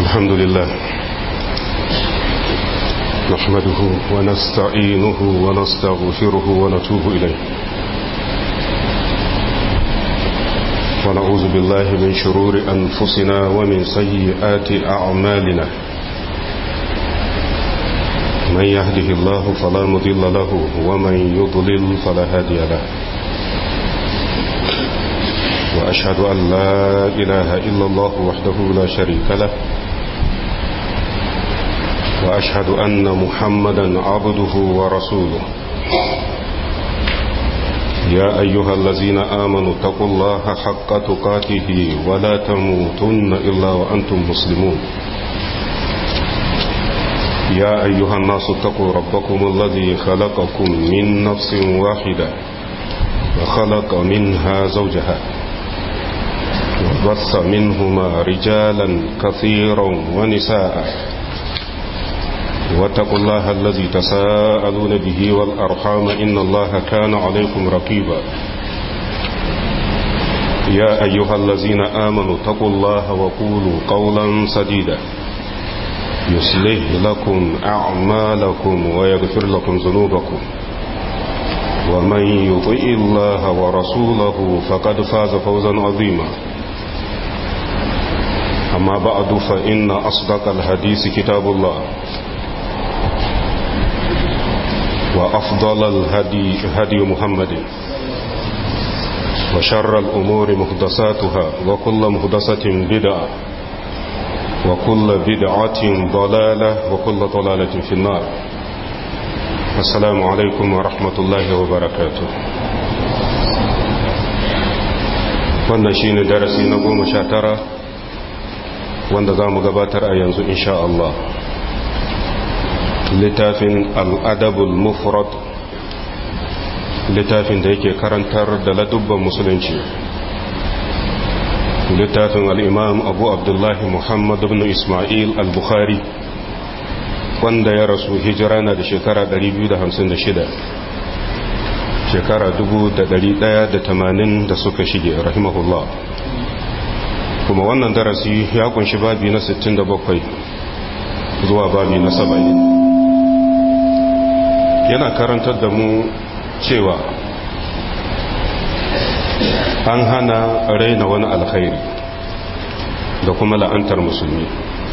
الحمد لله نحمده ونستعينه ونستغفره ونتوب إليه ونعوذ بالله من شرور أنفسنا ومن سيئات أعمالنا من يهده الله فلا مضل له ومن يضلل فلا هادي له وأشهد أن لا إله إلا الله وحده لا شريك له وأشهد أن محمدا عبده ورسوله يا أيها الذين آمنوا اتقوا الله حق تقاته ولا تموتن إلا وأنتم مسلمون يا أيها الناس اتقوا ربكم الذي خلقكم من نفس واحدة وخلق منها زوجها وبث منهما رجالا كثيرا ونساء واتقوا الله الذي تساءلون به والأرحام إن الله كان عليكم رقيبا يا أيها الذين آمنوا اتقوا الله وقولوا قولا سديدا يصلح لكم أعمالكم ويغفر لكم ذنوبكم ومن يطئ الله ورسوله فقد فاز فوزا عظيما أما بعد فإن أصدق الحديث كتاب الله وأفضل الهدي هدي محمد وشر الأمور مهدساتها وكل مهدسة بدعة وكل بدعة ضلالة وكل ضلالة في النار السلام عليكم ورحمة الله وبركاته wannan shi ne darasi na goma sha tara wanda za mu gabatar a yanzu insha Allah littafin al'adabul mufrad littafin da yake karantar da ladubban musulunci littafin al'imam abu abdullahi muhammad ibn ismail al-bukhari wanda ya rasu hijira na da shekara 256 shekara 1180 da suka shige rahimahullah kuma wannan darasi ya kunshi babi na 67 zuwa babi na 70 yana karantar da mu cewa an hana raina wani alkhairi da kuma la'antar musulmi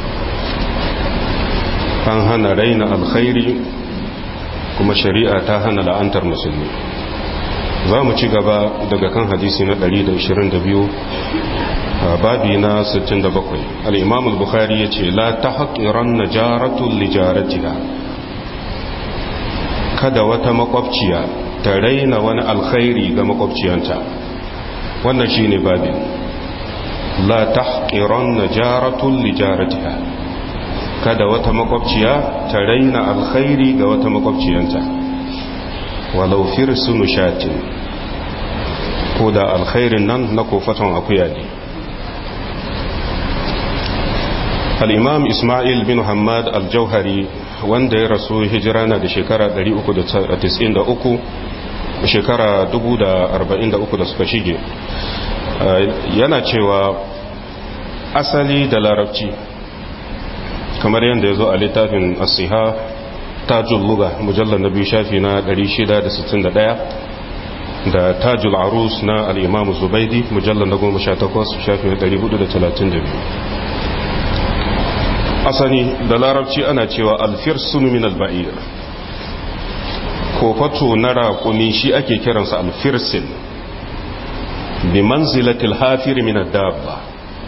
an hana raina alkhairi kuma shari'a ta hana la'antar musulmi za mu ci gaba daga kan hadisi na 122 babi na 67 al-imam al-bukhari yace la tahqiran najaratun lijaratiha kada wata makwabciya ta raina wani alkhairi ga makwabciyanta wannan shine babin la tahqiran najaratun lijaratiha kada wata makwabciya ta raina alkhairi ga wata makwabciyanta walau firsunu shatin ko da alkhairin nan na kofaton akuya ne al'imam ismail bin hamad al-jauhari wanda ya rasu hijira na da shekara 393 shekara 1043 da suka shige yana cewa asali da larabci kamar yadda ya zo a littafin asiha tajul luga mujallar na biyu shafi na 661 da tajul arus na al'imamu zubaidi mujallar na 18 shafi na 432 asani da larabci ana cewa alfirsun min alba'ir kofato na raƙumi shi ake kiransa alfirsin bi manzilatil hafir min dabba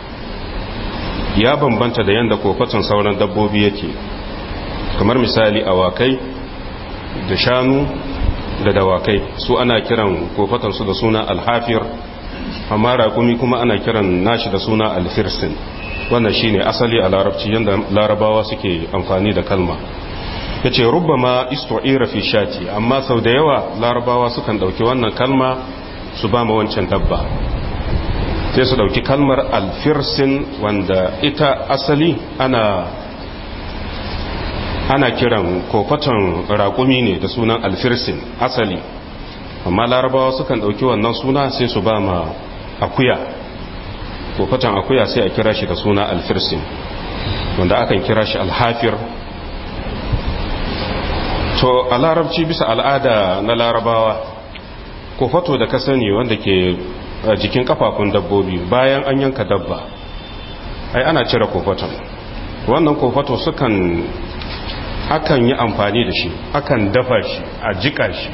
ya bambanta da yanda kofaton sauran dabbobi yake kamar misali awakai da shanu da dawakai su ana kiran kofatansu da suna alhafir amma raƙumi kuma ana kiran nashi da suna alfirsin wannan shine asali a larabci yadda larabawa suke amfani da kalma ya ce rubama istu'ira fi shati amma sau da yawa larabawa sukan ɗauki wannan kalma su ba ma wancan dabba sai su ɗauki kalmar alfirsin wanda ita asali ana ana kiran kofaton raƙumi ne da sunan alfirsin asali amma larabawa sukan ɗauki wannan suna sai su ba ma akuya kofatan akuya sai a kira shi da suna alfirsin wanda akan kira shi alhafir to a larabci bisa al'ada na larabawa kofato da ka sani wanda ke jikin kafafun dabbobi bayan an yanka dabba ai ana cire kofaton wannan kofato sukan akan yi amfani da shi akan dafa shi a jika shi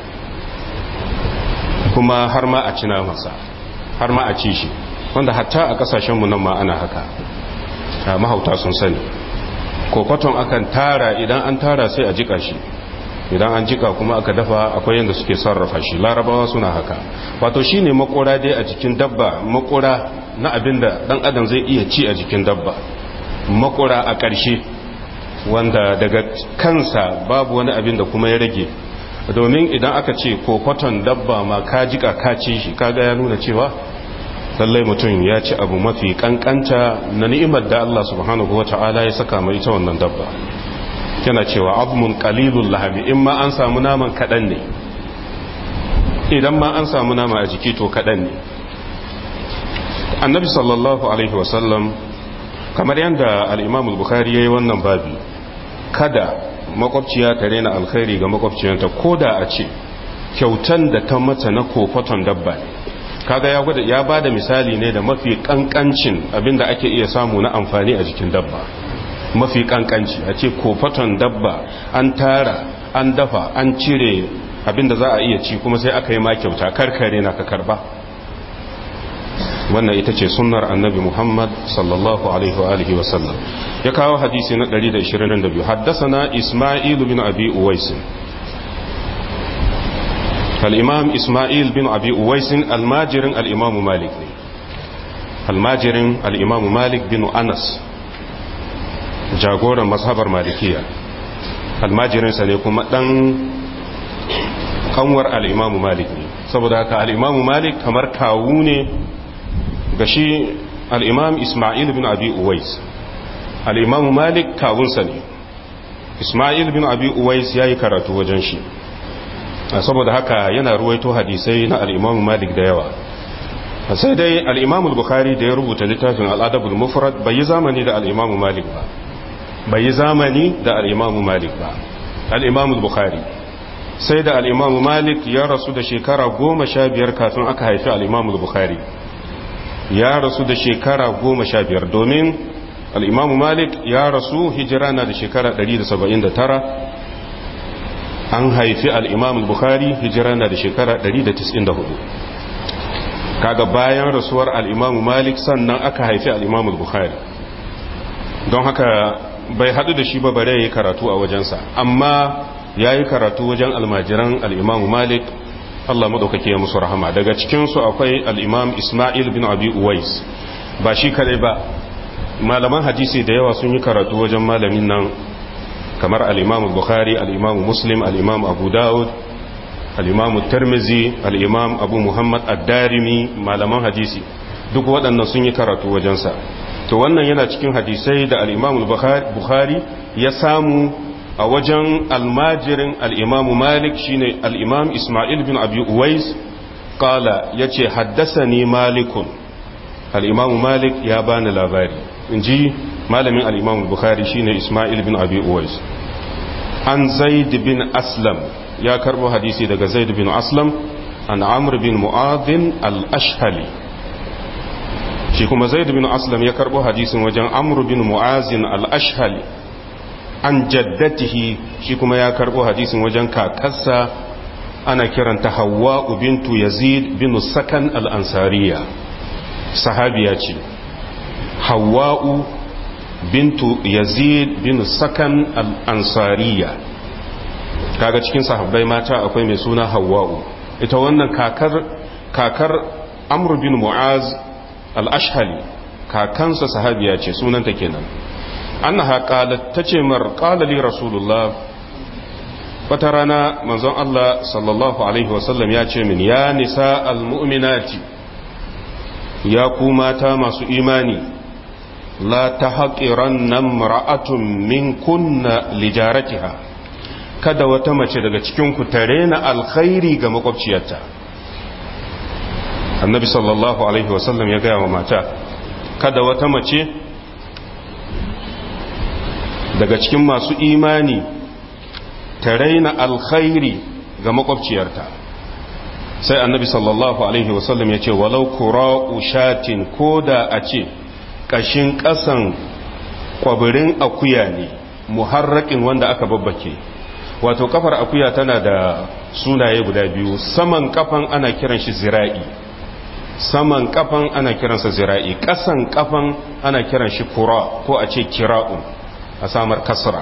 kuma har ma a cina masa har ma a ci shi wanda hatta a kasashenmu nan ma ana haka mahauta sun sani kofaton akan tara idan an tara sai a jika shi idan an jika kuma aka dafa akwai yadda suke sarrafa shi larabawa suna haka wato shine makora dai a jikin dabba makora na abin da dan adam zai iya ci a jikin dabba makora a ƙarshe wanda daga kansa babu wani abin da kuma ya rage domin idan aka ce kofaton dabba ma ka jika ka ci shi kaga ya nuna cewa lallai mutum ya ci abu mafi kankanta na ni'imar da Allah subhanahu wata'ala ya saka mai ita wannan dabba yana cewa abmun qalilul lahami in ma an samu naman kadan ne idan ma an samu nama a jiki to kadan ne annabi sallallahu alaihi wasallam kamar yadda al-imam al-bukhari yayi wannan babi kada makwabciya ta rena alkhairi ga makwabciyanta koda a ce kyautan da ta mata na kofaton dabba ne kaga ya gwada ya bada misali ne da mafi kankancin abinda ake iya samu na amfani a jikin dabba mafi kankanci a ce kofaton dabba an tara an dafa an cire abinda za a iya ci kuma sai aka yi ma kyauta karkare na ka karba wannan ita ce sunnar annabi muhammad sallallahu alaihi wa alihi wasallam ya kawo hadisi na 122 haddasana isma'il bin abi uwais al-imam isma'il bin abi uwais almajirin al-imam malik ne almajirin al-imam malik bin anas jagoran mazhabar malikiya almajirinsa ne kuma dan kanwar al'imamu malik ne saboda haka al'imamu malik kamar kawu ne ga shi al'imam ismail bin abi uwais al'imamu malik kawunsa ne ismail bin abi uwais ya yi karatu wajen shi saboda haka yana ruwaito hadisai na al'imamu malik da yawa sai dai al'imamu bukhari da ya rubuta littafin al'adabul mufrad bai yi zamani da al'imamu malik ba bai yi zamani da al'imamu malik ba al'imamu bukhari sai da al'imamu malik ya rasu da shekara goma sha biyar kafin aka haifi al'imamu bukhari ya rasu da shekara goma sha biyar domin al'imamu malik ya rasu hijira na da shekara 179 an haifi al'imamu bukhari hijira na da shekara 194 kaga bayan rasuwar al'imamu malik sannan aka haifi al'imamu bukhari don haka bai hadu da shi ba bare ya yi karatu a wajensa amma ya yi karatu wajen almajiran al'imamu malik Allah maɗaukake ya musu rahama daga cikinsu akwai al'imam ismail bin abi uwais ba shi kadai ba malaman hadisi da yawa sun yi karatu wajen malamin nan kamar al'imamu bukhari al'imamu muslim al'imamu abu dawud al'imamu tarmizi al'imam abu muhammad ad-darimi malaman hadisi duk waɗannan sun yi karatu wajensa to wannan yana cikin hadisai da al'imamu bukhari ya samu a wajen almajirin al'imamu malik shine al'imam ismail bin abi uwais kala ya ce haddasa ni malikun al'imamu malik ya bani labari in ji malamin al'imamu bukhari shine ismail bin abi uwais an zaid bin aslam ya karbo hadisi daga zaid bin aslam an amr bin mu'adhin al-ashhali shi kuma zaid bin aslam ya karbo hadisin wajen amr bin mu'azin al-ashhali an jaddatihi shi kuma ya karbo hadisin wajen kakarsa ana kiranta hawa bintu yazid bin sakan al-ansariya sahabiya ce hawa'u bintu yazid bin sakan al-ansariya kaga cikin sahabbai mata akwai mai suna hawa'u ita wannan kakar kakar amr bin mu'az al-ashhali kakansa sahabiya ce sunanta kenan annaha qalat tace mar qala li rasulullah wata rana manzon Allah sallallahu alaihi wasallam ya ce min ya nisa almu'minati ya ku mata masu imani la tahqiranna imra'atun minkunna lijaratiha kada wata mace daga cikin ku tare na alkhairi ga makwabciyarta annabi sallallahu alaihi wasallam ya gaya wa mata kada wata mace daga cikin masu imani ta raina alkhairi ga makwabciyarta sai annabi sallallahu alaihi wasallam ya ce walau kura'u shatin ko da a ce ƙashin ƙasan kwabirin akuya ne muharrakin wanda aka babbake wato kafar akuya tana da sunaye guda biyu saman kafan ana kiran shi zira'i saman kafan ana kiransa zira'i ƙasan kafan ana kiran shi kura ko a ce kira'un a samar kasra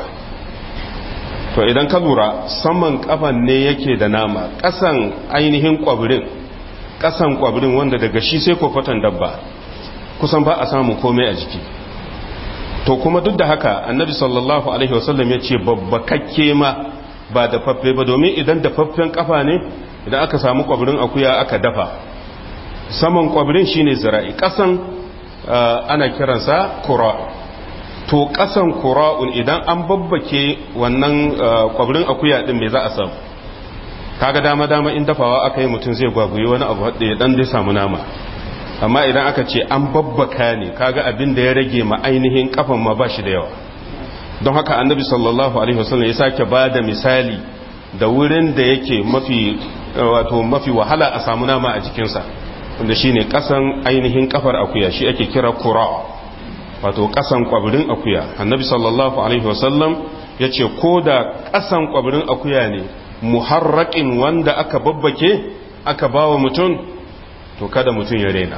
to idan ka lura saman kafan ne yake da nama ƙasan ainihin kwabirin ƙasan kwabirin wanda daga shi sai kofatan dabba kusan ba a samu komai a jiki to kuma duk da haka annabi sallallahu alaihi wasallam ya ce babbakakke ma ba da faffe ba domin idan da faffen kafa ne idan aka samu kwabirin akuya aka dafa saman kwabirin shine zira'i kasan ana kiransa kura to kasan kura'un idan an babbake wannan kwabirin akuya din me za a samu kaga dama dama in dafawa aka yi mutum zai gwagwaye wani abu da ya dan dai samu nama amma idan aka ce an babbaka ne kaga abin da ya rage ma ainihin kafan ma ba shi da yawa don haka annabi sallallahu alaihi wasallam ya sake ba da misali da wurin da yake mafi wato mafi wahala a samu nama a jikinsa wanda shine kasan ainihin kafar akuya shi ake kira kura wato kasan kwabirin akuya annabi sallallahu alaihi wasallam ya ce ko da kasan kwabirin akuya ne muharraƙin wanda aka babbake aka bawa mutum to kada mutum ya rena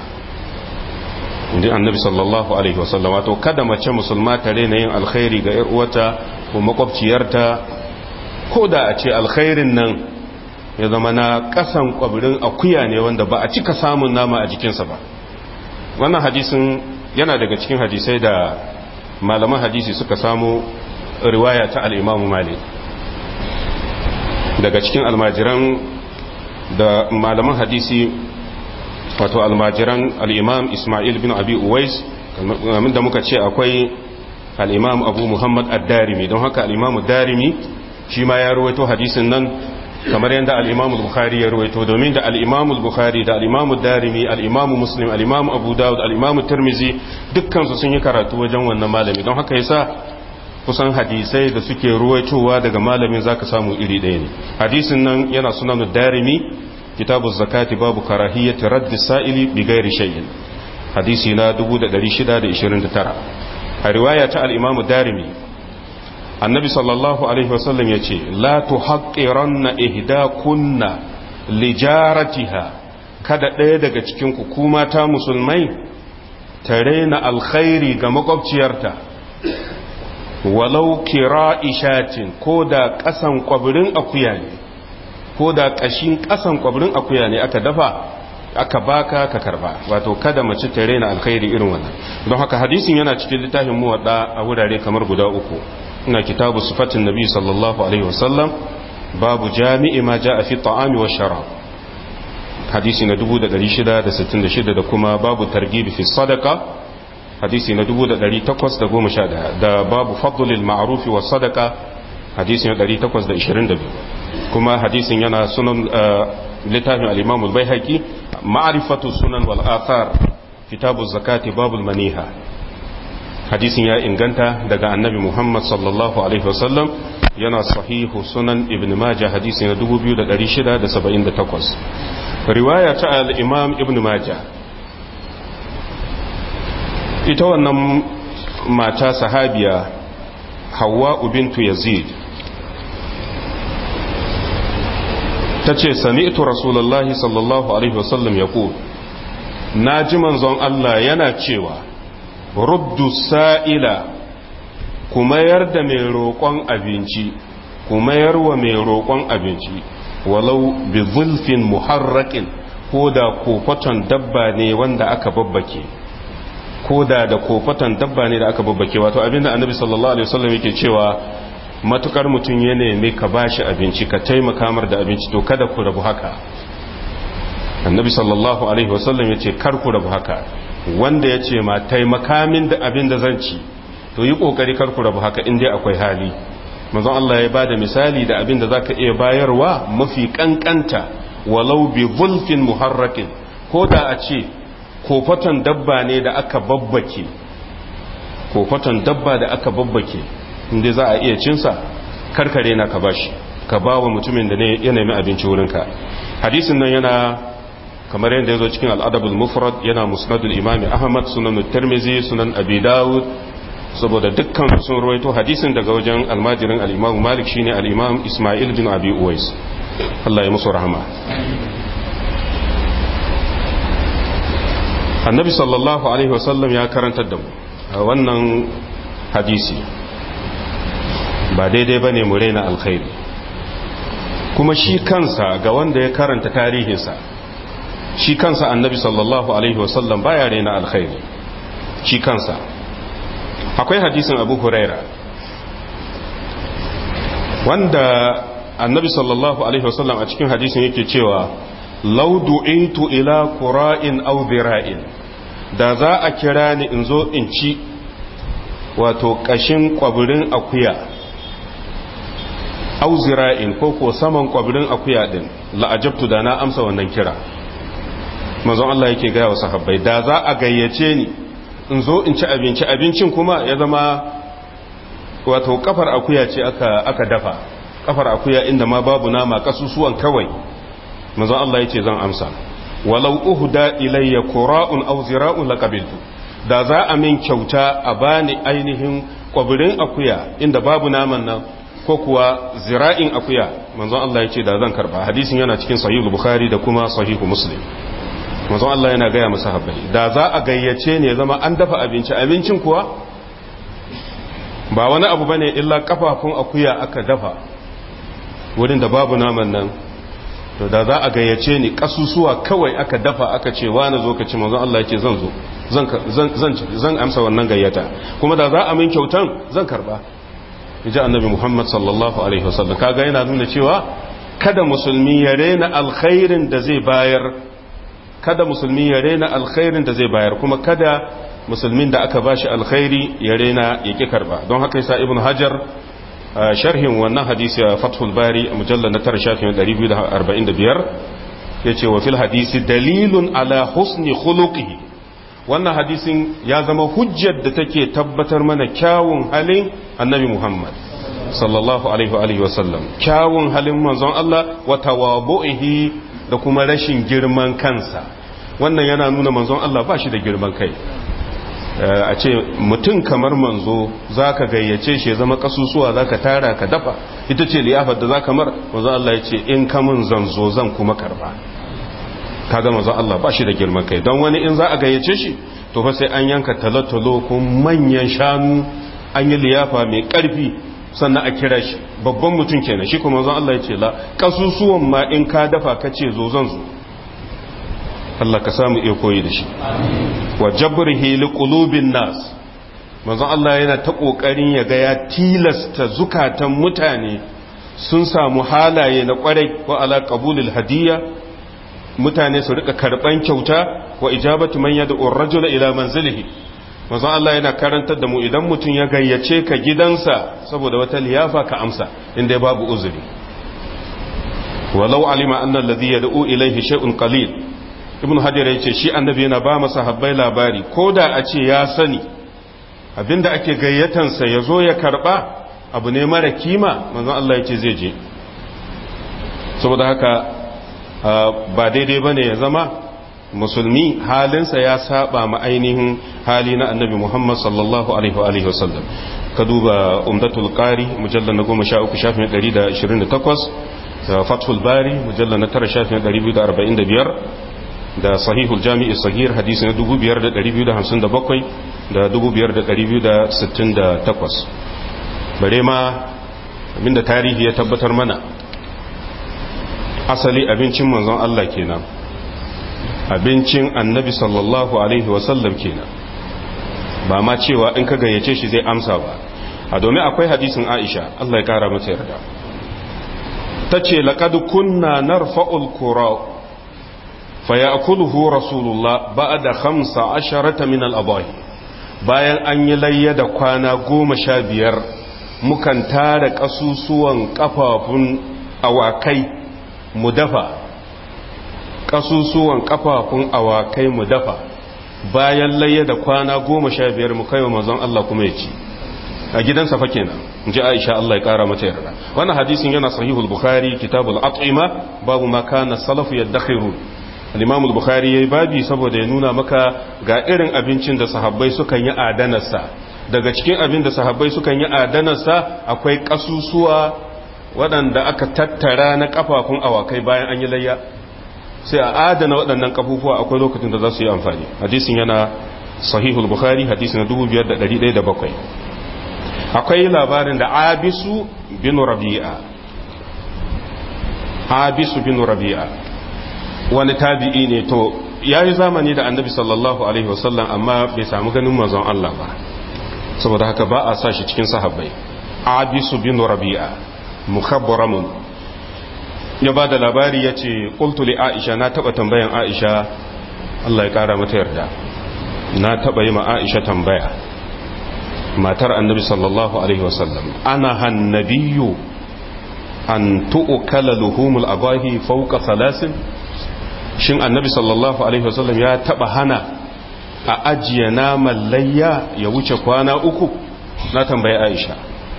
inda annabi sallallahu alaihi wasallam wato kada mace musulma ta rena yin alkhairi ga yar uwata ko makwabciyarta ko da a ce alkhairin nan ya zama na kasan kwabirin akuya ne wanda ba a cika samun nama a jikinsa ba wannan hadisin yana daga cikin hadisai da malaman hadisi suka samu riwaya ta al-Imam Malik daga cikin almajiran da malaman hadisi wato almajiran al'imam ismail bin abi uwais da muka ce akwai al'imam abu muhammad ad-darimi don haka al'imam darimi shi ma ya ruwaito hadisin nan kamar yadda al'imam bukhari ya ruwaito domin da al'imam bukhari da al'imam darimi al'imam muslim al'imam abu dawud al'imam tirmizi dukkansu sun yi karatu wajen wannan malami don haka yasa kusan hadisai da suke ruwaitowa daga malamin zaka samu iri ɗaya ne hadisin nan yana sunan darimi kitabu zakati babu karahiyyati raddi sa'ili bi gairi shay'in hadisi na 1629 a riwaya ta al-imamu darimi annabi sallallahu alaihi wasallam yace la tuhaqqiranna ihdakunna lijaratiha kada ɗaya daga cikin ku kuma ta musulmai ta raina alkhairi ga makwabciyarta walau kira ishatin ko da ƙasan kwabirin akuya ne ko da ƙashin ƙasan kwabirin akuya ne aka dafa aka baka ka karba wato kada mace ta raina alkhairi irin wannan don haka hadisin yana cikin littafin muwadda a wurare kamar guda uku ina kitabu sifatin nabi sallallahu alaihi wasallam babu jami'i ma ja'a fi ta'ami wa sharab hadisi na 1666 da kuma babu targibi fi sadaka hadisi na 1811 da babu fadlil ma'rufi wa sadaka hadisi na 822 kuma hadisin yana sunan littafin al-imam al-baihaqi ma'rifatu sunan wal athar kitabu zakati babul maniha hadisin ya inganta daga annabi muhammad sallallahu alaihi wasallam yana sahihu sunan ibn majah hadisi na 2678 riwaya ta al-imam ibn majah ita wannan mata sahabiya hawa bintu yazid ta ce sami'tu rasulullahi sallallahu alaihi wasallam ya na ji manzon Allah yana cewa ruddu sa'ila ku mayar da mai roƙon abinci ku mayar wa mai roƙon abinci walau bi zulfin muharraƙin ko da kofaton dabba ne wanda aka babbake ko da da kofaton dabba ne da aka babbake wato abinda annabi sallallahu alaihi wasallam yake cewa matukar mutum ya nemi ka bashi abinci ka taimaka mar da abinci to kada ku rabu haka annabi sallallahu alaihi wasallam yace kar ku rabu haka wanda yace ma taimaka min da abin da zan ci to yi kokari kar ku rabu haka in dai akwai hali manzon Allah ya bada misali da abin da zaka iya bayarwa mafi kankanta walau bi zulfin muharrakin ko da a ce kofaton dabba ne da aka babbake kofaton dabba da aka babbake inda za a iya cinsa karkare na ka bashi ka ba wa mutumin da ya nemi abinci wurinka hadisin nan yana kamar yadda ya zo cikin al'adabul mufrad yana musnadul imami ahmad sunan tirmizi sunan abi dawud saboda dukkan sun rawaito hadisin daga wajen almajirin al'imamu malik shine al'imam ismail bin abi uwais Allah ya musu rahama annabi sallallahu alaihi wasallam ya karantar da mu a wannan hadisi ba daidai ba ne mu raina alkhairi kuma shi kansa ga wanda ya karanta tarihinsa shi kansa annabi sallallahu alaihi wasallam baya raina alkhairi shi kansa akwai hadisin abu huraira wanda annabi sallallahu alaihi wasallam a cikin hadisin yake cewa lau du'itu ila qura'in aw dhira'in da za a kira ni in zo in ci wato kashin kwabirin akuya aw zira'in ko ko saman kwabirin akuya din la'ajabtu da na amsa wannan kira manzon Allah yake ga wa sahabbai da za a gayyace ni in zo in ci abinci abincin kuma ya zama wato kafar akuya ce aka aka dafa kafar akuya inda ma babu nama kasusuwan kawai manzon Allah yace zan amsa walau uhda ilayya qura'un aw zira'un laqabiltu da za a min kyauta a bani ainihin kwabirin akuya inda babu naman nan ko kuwa zira'in akuya manzon Allah yace da zan karba hadisin yana cikin sahih bukhari da kuma sahihu muslim manzon Allah yana gaya masa habbai da za a gayyace ne zama an dafa abinci abincin kuwa ba wani abu bane illa kafafun akuya aka dafa wurin da babu naman nan to da za a gayyace ni kasusuwa kawai aka dafa aka ce wani zo ka ci manzon Allah yake zan zo zan zan amsa wannan gayyata kuma da za a min kyautan zan karba ji annabi Muhammad sallallahu alaihi wasallam kaga yana nuna cewa kada musulmi ya rena alkhairin da zai bayar kada musulmi ya rena alkhairin da zai bayar kuma kada musulmin da aka bashi alkhairi ya rena ya ki karba don haka yasa ibn hajar sharhin wannan hadisi a fathul bari a mujallar na tara shafin 245 yace wa fil hadisi dalilun ala husni khuluqihi wannan hadisin ya zama hujjar da take tabbatar mana kyawun halin annabi muhammad sallallahu alaihi wa sallam kyawun halin manzon Allah wa tawabu'ihi da kuma rashin girman kansa wannan yana nuna manzon Allah ba shi da girman kai a ce mutum kamar manzo za ka gayyace shi ya zama kasusuwa za ka tara ka dafa ita ce liyafar da za ka mar manzon Allah ya ce in kamun zanzo zan kuma karba kaga manzon Allah ba shi da girman kai don wani in za a gayyace shi to fa sai an yanka talotalo ko manyan shanu an yi liyafa mai karfi sannan a kira shi babban mutum kenan shi kuma zan Allah ya ce la kasusuwan ma in ka dafa ka ce zo zan zo Allah ka samu iya koyi da shi wa jabrihi li qulubin nas manzon Allah yana ta kokarin ya ga ya tilasta zukatan mutane sun samu halaye na kwarai wa ala qabulil hadiyya mutane su rika karban kyauta wa ijabatu man yad'u ar-rajula ila manzilihi manzon Allah yana karantar da mu idan mutum ya gayyace ka gidansa saboda wata liyafa ka amsa inda babu uzuri walau alima anna alladhi yad'u ilayhi shay'un qalil ibnu hajar yace shi annabi yana ba masa habbai labari koda a ce ya sani abinda ake gayyatan sa yazo ya karba abu ne mara kima manzon Allah yace zai je saboda haka ba daidai bane ya zama musulmi halinsa ya saba ma ainihin hali na annabi Muhammad sallallahu alaihi wa alihi wasallam ka duba umdatul qari mujallal na 13 shafin 128 da fathul bari mujallal na 9 shafin 245 da sahihul jami'i sahih hadisi na 5257 da 5268 bare ma abinda tarihi ya tabbatar mana asali abincin manzon Allah kenan abincin annabi sallallahu alaihi wasallam kenan ba ma cewa in ka gayyace shi zai amsa ba a domin akwai hadisin aisha Allah ya kara mata yarda ta ce laƙad kunna narfa'ul kura fa ya'kuluhu rasulullah ba'da khamsa asharata min al-abahi bayan an yi layya da kwana goma sha biyar mukan tara ƙasusuwan ƙafafun awakai mu dafa kasusuwan kafafun awakai mu dafa bayan layya da kwana goma sha biyar mu kai wa mazan Allah kuma ya ci a gidansa fa kenan in ji aisha Allah ya kara mata yarda wannan hadisin yana sahihul bukhari kitabul at'ima babu ma kana salafu yadakhiru al-imam al-bukhari yayi babi saboda ya nuna maka ga irin abincin da sahabbai sukan yi adanarsa daga cikin abin da sahabbai sukan yi adanarsa akwai kasusuwa waɗanda aka tattara na kafafun awakai bayan an yi layya sai a adana waɗannan kafufuwa akwai lokacin da za su yi amfani hadisin yana sahihul bukhari hadisin na 5107 akwai labarin da abisu bin rabi'a abisu bin rabi'a wani tabi'i ne to ya yi zamani da annabi sallallahu alaihi wasallam amma bai samu ganin manzon Allah ba saboda haka ba a sa shi cikin sahabbai abisu bin rabi'a mukhabbaramun ya ba da labari ya ce ƙultuli aisha na taɓa tambayan aisha Allah ya ƙara mata yarda na taɓa yi ma aisha tambaya matar annabi sallallahu alaihi wasallam ana hannabiyu an tu'ukala luhumul abahi fauka salasin shin annabi sallallahu alaihi wasallam ya taɓa hana a ajiye naman layya ya wuce kwana uku na tambayi aisha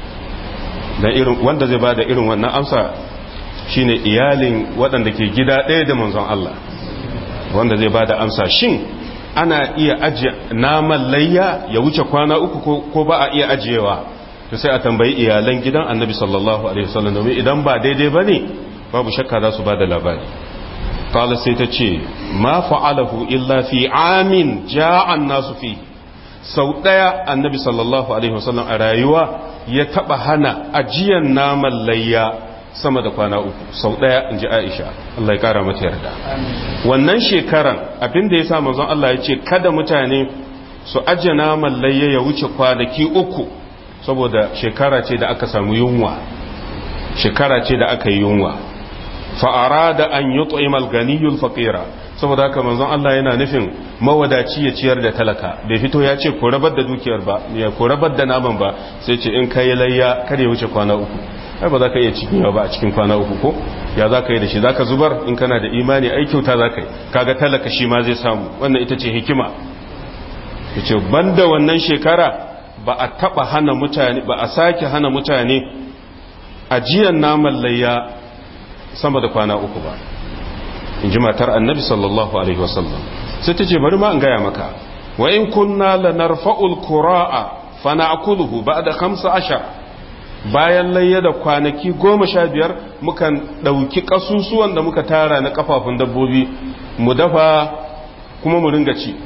da irin wanda zai ba da irin wannan amsa shine iyalin waɗanda ke gida ɗaya da manzon Allah wanda zai bada amsa shin ana iya ajiye naman layya ya wuce kwana uku ko ba a iya ajiyewa to sai a tambayi iyalan gidan annabi sallallahu alaihi wasallam domin idan ba daidai bane babu shakka za su bada labari qala sai ta ce ma fa'alahu illa fi amin ja'an nasu fi sau daya annabi sallallahu alaihi wasallam a rayuwa ya taba hana ajiyan naman layya sama da kwana uku sau ɗaya in ji aisha Allah ya ƙara mata yarda wannan shekaran abinda ya sa manzon Allah ya ce kada mutane su ajiye naman layya ya wuce kwanaki uku saboda shekara ce da aka samu yunwa shekara ce da aka yi yunwa fa'ara da an yi tsoyimal ganiyul faƙira saboda haka manzon Allah yana nufin mawadaci ya ciyar da talaka bai fito ya ce ko rabar da dukiyar ba ya ko rabar da naman ba sai ce in kai layya kar ya wuce kwana uku ai ba za ka iya cikin ba a cikin kwana uku ko ya za ka yi da shi za ka zubar in kana da imani ai kyauta za ka yi kaga talaka shi ma zai samu wannan ita ce hikima ya ce banda wannan shekara ba a taba hana mutane ba a sake hana mutane ajiyan naman layya sama da kwana uku ba in ji matar annabi sallallahu alaihi wasallam sai ta ce bari ma an gaya maka wa in kunna lanarfa'ul qura'a fa na'kuluhu ba'da 15 bayan layya da kwanaki goma sha biyar mukan ɗauki ƙasusuwan da muka tara na ƙafafun dabbobi mu dafa kuma mu ringa ci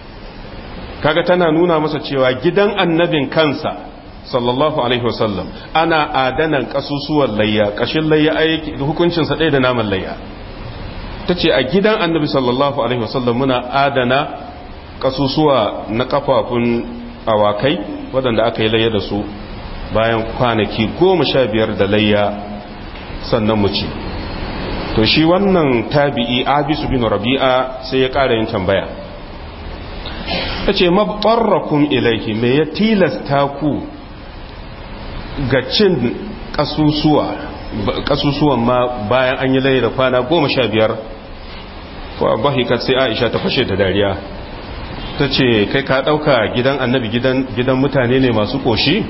kaga tana nuna masa cewa gidan annabin kansa sallallahu alaihi wasallam ana adanan ƙasusuwan layya ƙashin layya aiki hukuncinsa ɗaya da naman layya ta ce a gidan annabi sallallahu alaihi wasallam muna adana ƙasusuwa na ƙafafun awakai waɗanda aka yi layya da su bayan kwanaki goma sha biyar da layya sannan mu ci to shi wannan tabi'i abisu bin rabi'a sai ya ƙara yin tambaya ta ce mabtarrakun ilaihi me ya tilasta ku ga cin ƙasusuwan ma bayan an yi layya da kwana goma sha biyar fa bahikat sai aisha ta fashe da dariya ta ce kai ka ɗauka gidan annabi gidan mutane ne masu ƙoshi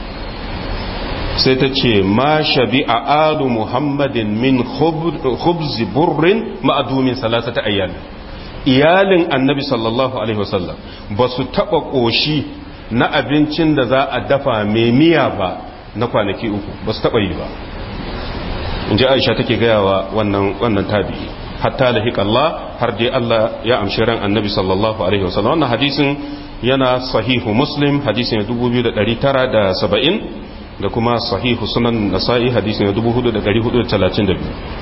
sai ta ce ma shabi a alu muhammadin min khubzi burrin ma'adumin salasata ayyal iyalin annabi sallallahu alaihi wasallam ba su taɓa ƙoshi na abincin da za a dafa mai miya ba na kwanaki uku ba su taɓa yi ba in ji aisha take gayawa wannan wannan tabi'i hatta da Allah har dai Allah ya amshi ran annabi sallallahu alaihi wasallam wannan hadisin yana sahihu muslim hadisin 2970 da kuma sahihu sunan nasa'i hadisi na 4432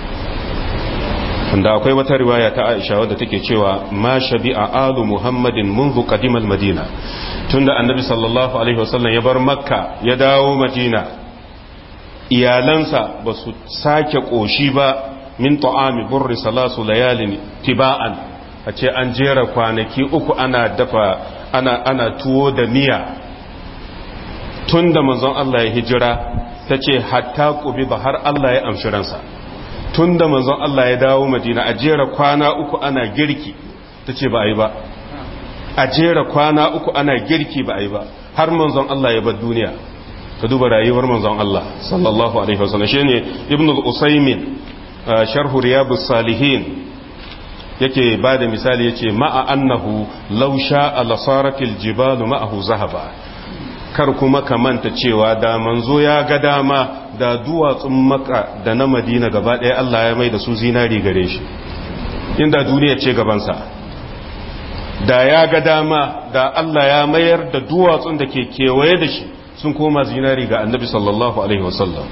wanda akwai wata riwaya ta aisha wadda take cewa ma shabi'a alu muhammadin munzu qadimal madina tunda annabi sallallahu alaihi wasallam ya bar makka ya dawo madina iyalansa ba su sake koshi ba min ta'ami burri salasu layalin tiba'an a ce an jera kwanaki uku ana dafa ana ana tuwo da miya tun da manzon Allah ya hijira ta ce hatta ƙubi ba har Allah ya amshi ransa tun da manzon Allah ya dawo madina a jera kwana uku ana girki ta ce ba a yi ba a jera kwana uku ana girki ba a yi ba har manzon Allah ya bar duniya ka duba rayuwar manzon Allah sallallahu alaihi wasallam shine ibn al-usaymin sharh riyadus salihin yake bada misali yace ma'a annahu law sha'a lasaratil jibalu ma'ahu zahaba kar kuma ka manta cewa da manzo ya ga dama da duwatsun maka da na madina gaba ɗaya Allah ya mai da su zinari gare shi inda duniya ce gabansa da ya ga dama da Allah ya mayar da duwatsun da ke kewaye da shi sun koma zinari ga annabi sallallahu alaihi wasallam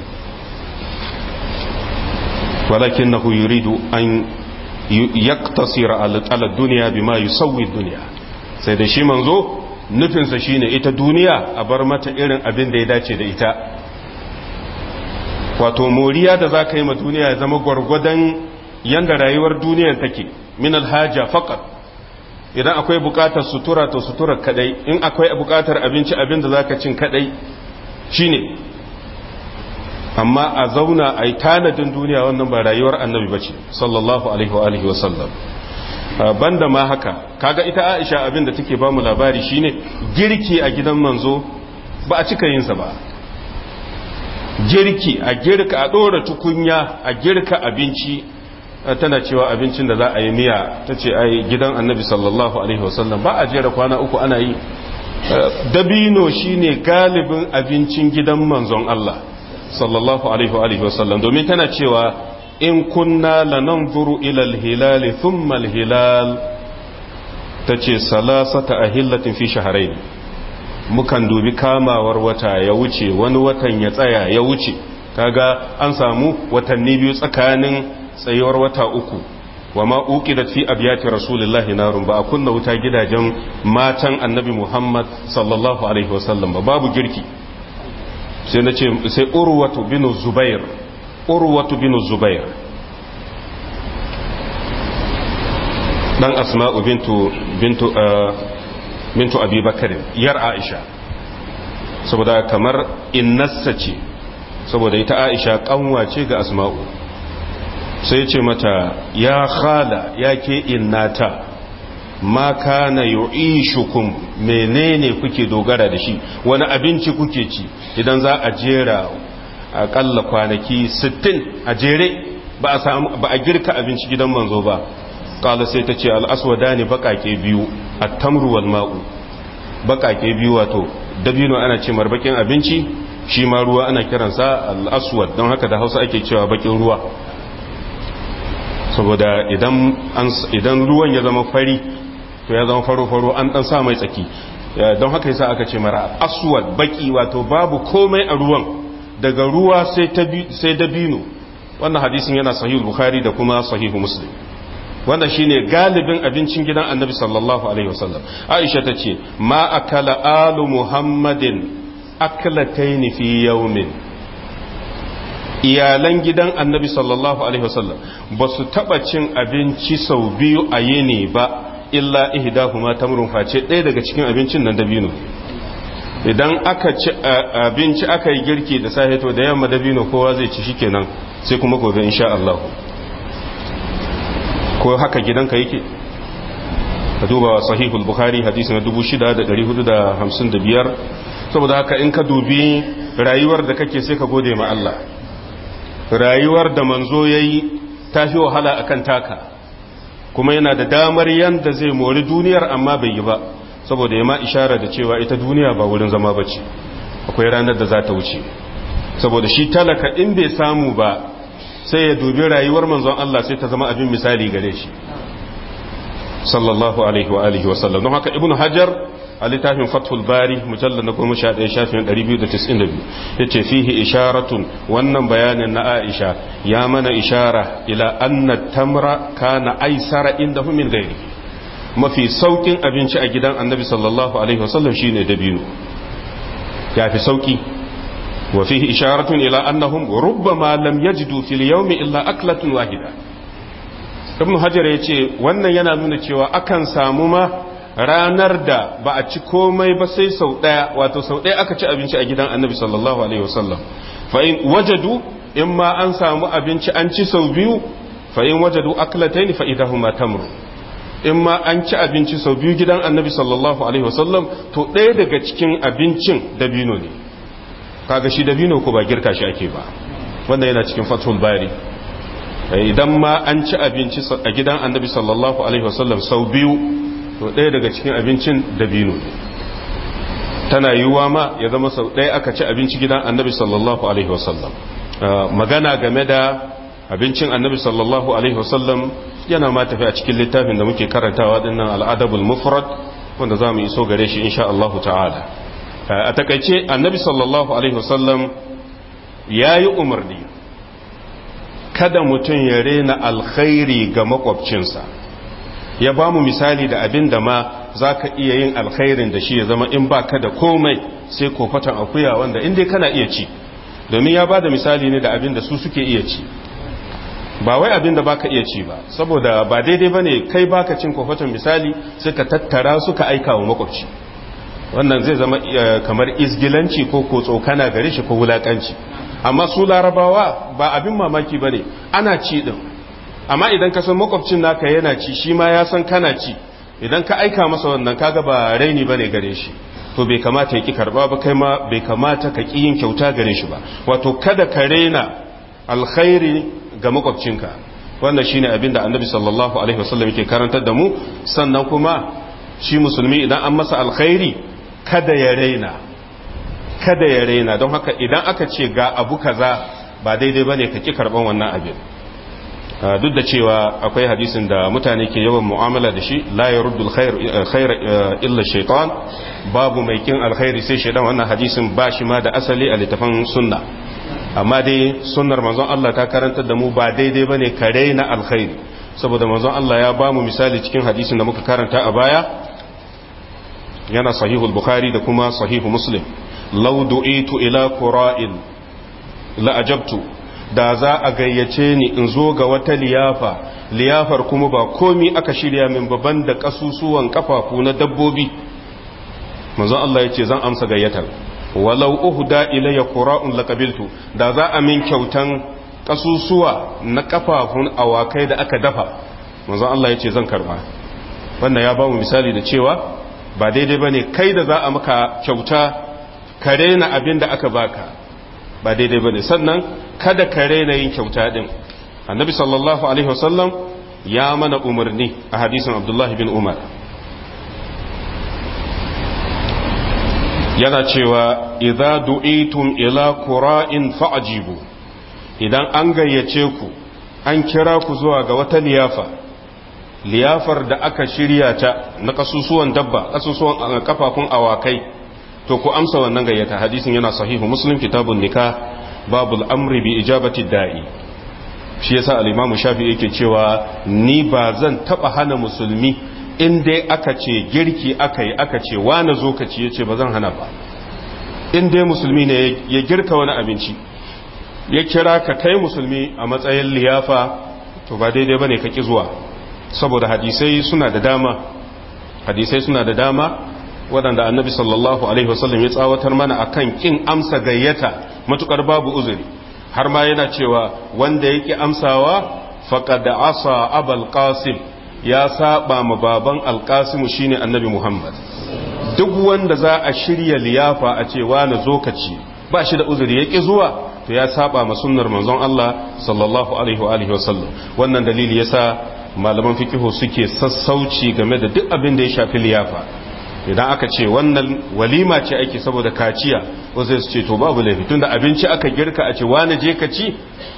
walakin na yuridu an yaktasira ala duniya bima yusawwi duniya sai da shi manzo nufinsa shine ita duniya a bar mata irin abin da ya dace da ita wato moriya da za ka yi ma duniya ya zama gwargwadon yanda rayuwar duniyar take min alhaja faqat idan akwai bukatar sutura to sutura kadai in akwai bukatar abinci abin da zaka cin kadai shine amma a zauna a yi tanadin duniya wannan ba rayuwar annabi bace sallallahu alaihi wa alihi wa sallam banda ma haka kaga ita Aisha abin da take ba mu labari shine girki a gidan manzo ba a cika yin sa ba girki a girka a dora tukunya a girka abinci tana cewa abincin da za a yi miya ta ce ai gidan annabi sallallahu alaihi wasallam ba a jera kwana uku ana yi dabino shine galibin abincin gidan manzon Allah sallallahu alaihi wasallam domin tana cewa in kunna lananzuru ila al-hilal thumma al-hilal tace salasata ahillatin fi shahrayn mukan dubi kamawar wata ya wuce wani watan ya tsaya ya wuce kaga an samu watanni biyu tsakanin tsayuwar wata uku wa ma uqidat fi abyati rasulillahi narun ba a kunna wuta gidajen matan annabi Muhammad sallallahu alaihi wasallam ba babu girki sai nace sai urwatu bin zubair urwatu bin zubair dan asma'u bintu bintu bintu abi bakr yar aisha saboda kamar innassa ce saboda ita aisha kanwa ce ga asma'u sai ce mata ya khala ya ke innata ma kana yu'ishukum menene kuke dogara da shi wani abinci kuke ci idan za a jera akalla kwanaki 60 a jere ba a samu ba a girka abinci gidan manzo ba kala sai ta ce al-aswadani bakake biyu at-tamru wal ma'u bakake biyu wato dabino ana ce marbakin abinci shi ma ruwa ana kiransa al-aswad don haka da Hausa ake cewa bakin ruwa saboda idan ruwan ya zama fari to ya zama faro-faro an dan sa mai tsaki don haka yasa aka ce mara aswad baki wato babu komai a ruwan daga ruwa sai dabino wannan hadisin yana sahihul bukhari da kuma sahihu muslim wanda shine galibin abincin gidan annabi sallallahu alaihi wasallam aisha ta ce ma akala alu muhammadin aklataini fi yawmin iyalan gidan annabi sallallahu alaihi wasallam ba su taba cin abinci sau biyu a yini ba illa ihdahuma tamrun face ɗaya daga cikin abincin nan dabino idan aka ci abinci aka yi girki da safe to da yamma dabino kowa zai ci shikenan sai kuma gobe insha Allah ko haka gidanka yake ka duba sahihul bukhari hadisi na 6455 saboda haka in ka dubi rayuwar da kake sai ka gode ma Allah rayuwar da manzo ya yi ta fi wahala a kan taka kuma yana da damar yadda zai mori duniyar amma bai yi ba saboda ya ma ishara da cewa ita duniya ba wurin zama ba ce akwai ranar da za ta wuce saboda shi talaka in bai samu ba sai ya dubi rayuwar manzon Allah sai ta zama abin misali gare shi sallallahu alaihi wa alihi wa sallam don haka ibnu hajar a littafin fathul bari mujallar na goma sha ɗaya shafin ɗari biyu da tis'in da biyu ya ce fihi isharatun wannan bayanin na aisha ya mana ishara ila anna tamra kana aisara inda min gairi mafi saukin abinci a gidan annabi sallallahu alaihi wasallam shine dabino ya fi sauki wa fihi isharatun ila annahum rubbama lam yajidu fil yawmi illa aklatun wahida ibn hajar ya ce wannan yana nuna cewa akan samu ma ranar da ba a ci komai ba sai sau ɗaya wato sau ɗaya aka ci abinci a gidan annabi sallallahu alaihi wasallam fa in wajadu in ma an samu abinci an ci sau biyu fa in wajadu aklatayn fa idahuma tamru in ma an ci abinci sau biyu gidan annabi sallallahu alaihi wasallam to ɗaya daga cikin abincin dabino ne kaga shi dabino ko ba girka shi ake ba wanda yana cikin fathul bari idan ma an ci abinci a gidan annabi sallallahu alaihi wasallam sau biyu to ɗaya daga cikin abincin dabino ne tana yiwuwa ma ya zama sau ɗaya aka ci abinci gidan annabi sallallahu alaihi wasallam magana game da abincin annabi sallallahu alaihi wasallam yana ma tafi a cikin littafin da muke karantawa dinnan al'adabul mufrad wanda za mu iso gare shi insha Allah ta'ala a takaice annabi sallallahu alaihi wasallam ya yi umarni kada mutum ya rena alkhairi ga makwabcinsa ya ba mu misali da abin da ma za ka iya yin alkhairin da shi ya zama in ba ka da komai sai kofatan akuya wanda inda kana iya ci domin ya ba da misali ne da abin da su suke iya ci ba wai abin da baka iya ci ba saboda ba daidai ba ne kai baka cin kofatan misali sai ka tattara suka aika wa makwabci wannan zai zama kamar izgilanci ko ko tsokana gare shi ko wulakanci amma su larabawa ba abin mamaki ba ne ana ci din amma idan ka san makwabcin naka yana ci shi ma ya san kana ci idan ka aika masa wannan kaga ba raini bane gare shi to bai kamata ya ki karba ba kai ma bai kamata ka ki yin kyauta gare shi ba wato kada ka raina alkhairi ga makwabcinka wannan shine abin da annabi sallallahu alaihi wasallam yake karantar da mu sannan kuma shi musulmi idan an masa alkhairi kada ya raina kada ya raina don haka idan aka ce ga abu kaza ba daidai bane ka ki karban wannan abin duk da cewa akwai hadisin da mutane ke yawan mu'amala da shi la yaruddu alkhair illa shaytan babu mai kin alkhairi sai shaytan wannan hadisin ba shi ma da asali a littafin sunna amma dai sunnar manzon Allah ta karantar da mu ba daidai bane ka raina alkhairi saboda manzon Allah ya ba mu misali cikin hadisin da muka karanta a baya yana sahihul bukhari da kuma sahihu muslim law du'itu ila qura'in la ajabtu da za a gayyace ni in zo ga wata liyafa liyafar kuma ba komi aka shirya min baban da kasusuwan kafafu na dabbobi manzon Allah yace zan amsa gayyatar walau uhda ilayya qura'un laqabiltu da za a min kyautan kasusuwa na kafafun awakai da aka dafa manzon Allah yace zan karba wannan ya ba mu misali da cewa ba daidai bane kai da za a maka kyauta ka rena abin da aka baka ba daidai bane sannan kada ka rena yin kyauta din annabi sallallahu alaihi wasallam ya mana umarni a hadisin abdullahi bin umar yana cewa idza du'itum ila qura'in fa'jibu idan an gayyace ku an kira ku zuwa ga wata liyafa liyafar da aka shirya ta na kasusuwan dabba kasusuwan kafafun awakai to ku amsa wannan gayyata hadisin yana sahihu muslim kitabun nikah babul amri bi ijabati da'i shi yasa al-imamu shafi yake cewa ni ba zan taba hana musulmi in dai aka ce girki aka yi aka ce wani zo ka ci yace ba zan hana ba in dai musulmi ne ya girka wani abinci ya kira ka kai musulmi a matsayin liyafa to ba daidai bane ka ki zuwa saboda hadisai suna da dama hadisai suna da dama waɗanda annabi sallallahu alaihi wasallam ya tsawatar mana akan kin amsa gayyata matukar babu uzuri har ma yana cewa wanda yake amsawa faqad asa abul qasim ya saba ma baban alqasim shine annabi muhammad duk wanda za a shirya liyafa a ce wani zokaci ba shi da uzuri yake zuwa to ya saba ma sunnar manzon Allah sallallahu alaihi wa alihi wasallam wannan dalili yasa malaman fikihu suke sassauci game da duk abin da ya shafi liyafa idan aka ce wannan walima ce ake saboda kaciya wasu su ce to babu laifi tunda abinci aka girka a ce wani je ka ci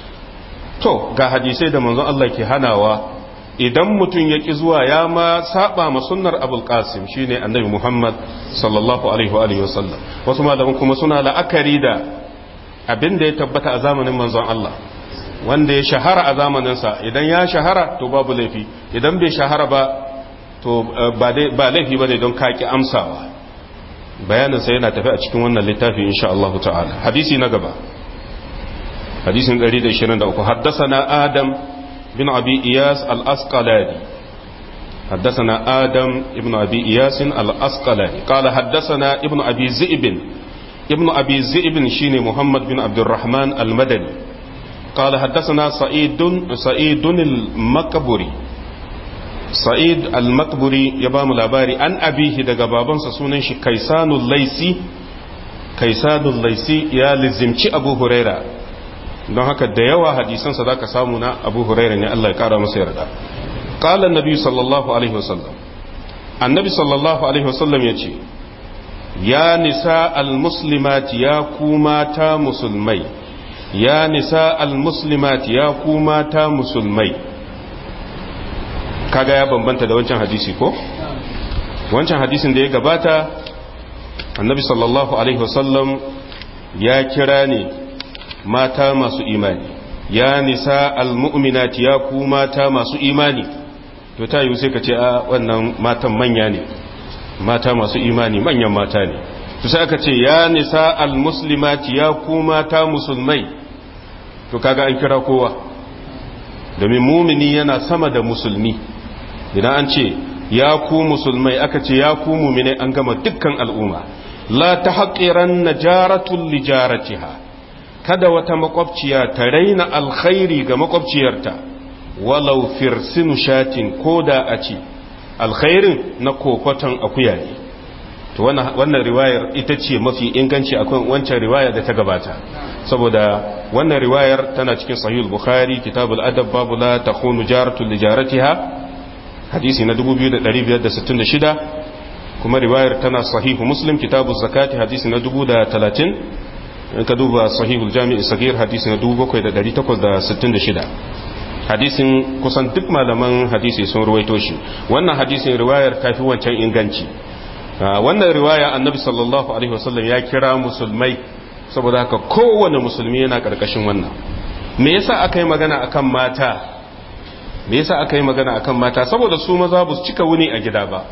to ga hadisai da manzon Allah ke hanawa idan mutum ya ki zuwa ya ma saba ma sunnar abul qasim shine annabi muhammad sallallahu alaihi wa alihi wasallam wasu malaman kuma suna la'akari da abin da ya tabbata a zamanin manzon Allah wanda ya shahara a zamaninsa idan ya shahara to babu laifi idan bai shahara ba to ba laifi ba ne don kaki amsawa bayaninsa yana tafi a cikin wannan littafi insha Allah ta'ala hadisi na gaba hadisin 123 haddasana adam bin abi iyas al-asqalani حدثنا آدم ابن أبي إياس الأسقلاني قال حدثنا ابن أبي زئب ابن أبي زئب شيني محمد بن عبد الرحمن المدني قال حدثنا سعيد سعيد المقبري سعيد المقبري يبام لاباري عن أبيه دقا بابنسا سنن شي كيسان الليسي kaisadun laisi ya lizimci abu huraira don haka da yawa hadisansa za ka samu na abu huraira ne Allah ya kara masa yarda ƙalar nabi sallallahu alaihi wasallam annabi sallallahu alaihi wasallam ya ce ya nisa al-muslimati ya ku mata musulmai ya nisa al-muslimati ya ku mata musulmai kaga ya bambanta da wancan hadisi ko wancan hadisin da ya gabata annabi sallallahu alaihi wasallam ya kira ne mata masu imani ya nisa al-mu'minati ya ku mata masu imani to ta yi sai ka ce a wannan matan manya ne mata masu imani manyan mata ne to sai aka ce ya nisa al-muslimati ya ku mata musulmai to kaga an kira kowa domin mumini yana sama da musulmi idan an ce ya ku musulmai aka ce ya ku mumini an gama dukkan al'umma la ta haƙiran na jaratun lijaratiha kada wata makwabciya ta raina alkhairi ga makwabciyarta walau firsinu shatin ko da a ce alkhairin na kofaton akuya ne to wannan riwayar ita ce mafi inganci akan wancan riwaya da ta gabata saboda wannan riwayar tana cikin sahih bukhari kitabul adab babu la takhunu jaratun lijaratiha hadisi na 2566 kuma riwayar tana sahihu muslim kitabu zakati hadisi na 1030 in ka duba sahihul jami'i sagir hadisi na 7866 hadisin kusan duk malaman hadisi sun ruwaito shi wannan hadisin riwayar tafi wancan inganci wannan riwaya annabi sallallahu alaihi wasallam ya kira musulmai saboda haka kowane musulmi yana karkashin wannan me yasa aka yi magana akan mata me yasa aka yi magana akan mata saboda su maza ba su cika wuni a gida ba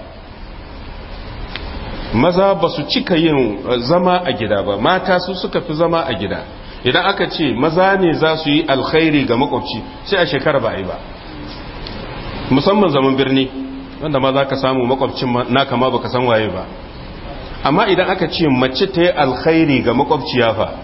maza ba su cika yin zama a gida ba mata su suka fi zama a gida idan aka ce maza ne za su yi alkhairi ga makwabci sai a shekara ba a yi ba musamman zaman birni wanda ma za ka samu makwabcin naka ma baka san waye ba amma idan aka ce mace ta yi alkhairi ga makwabciya fa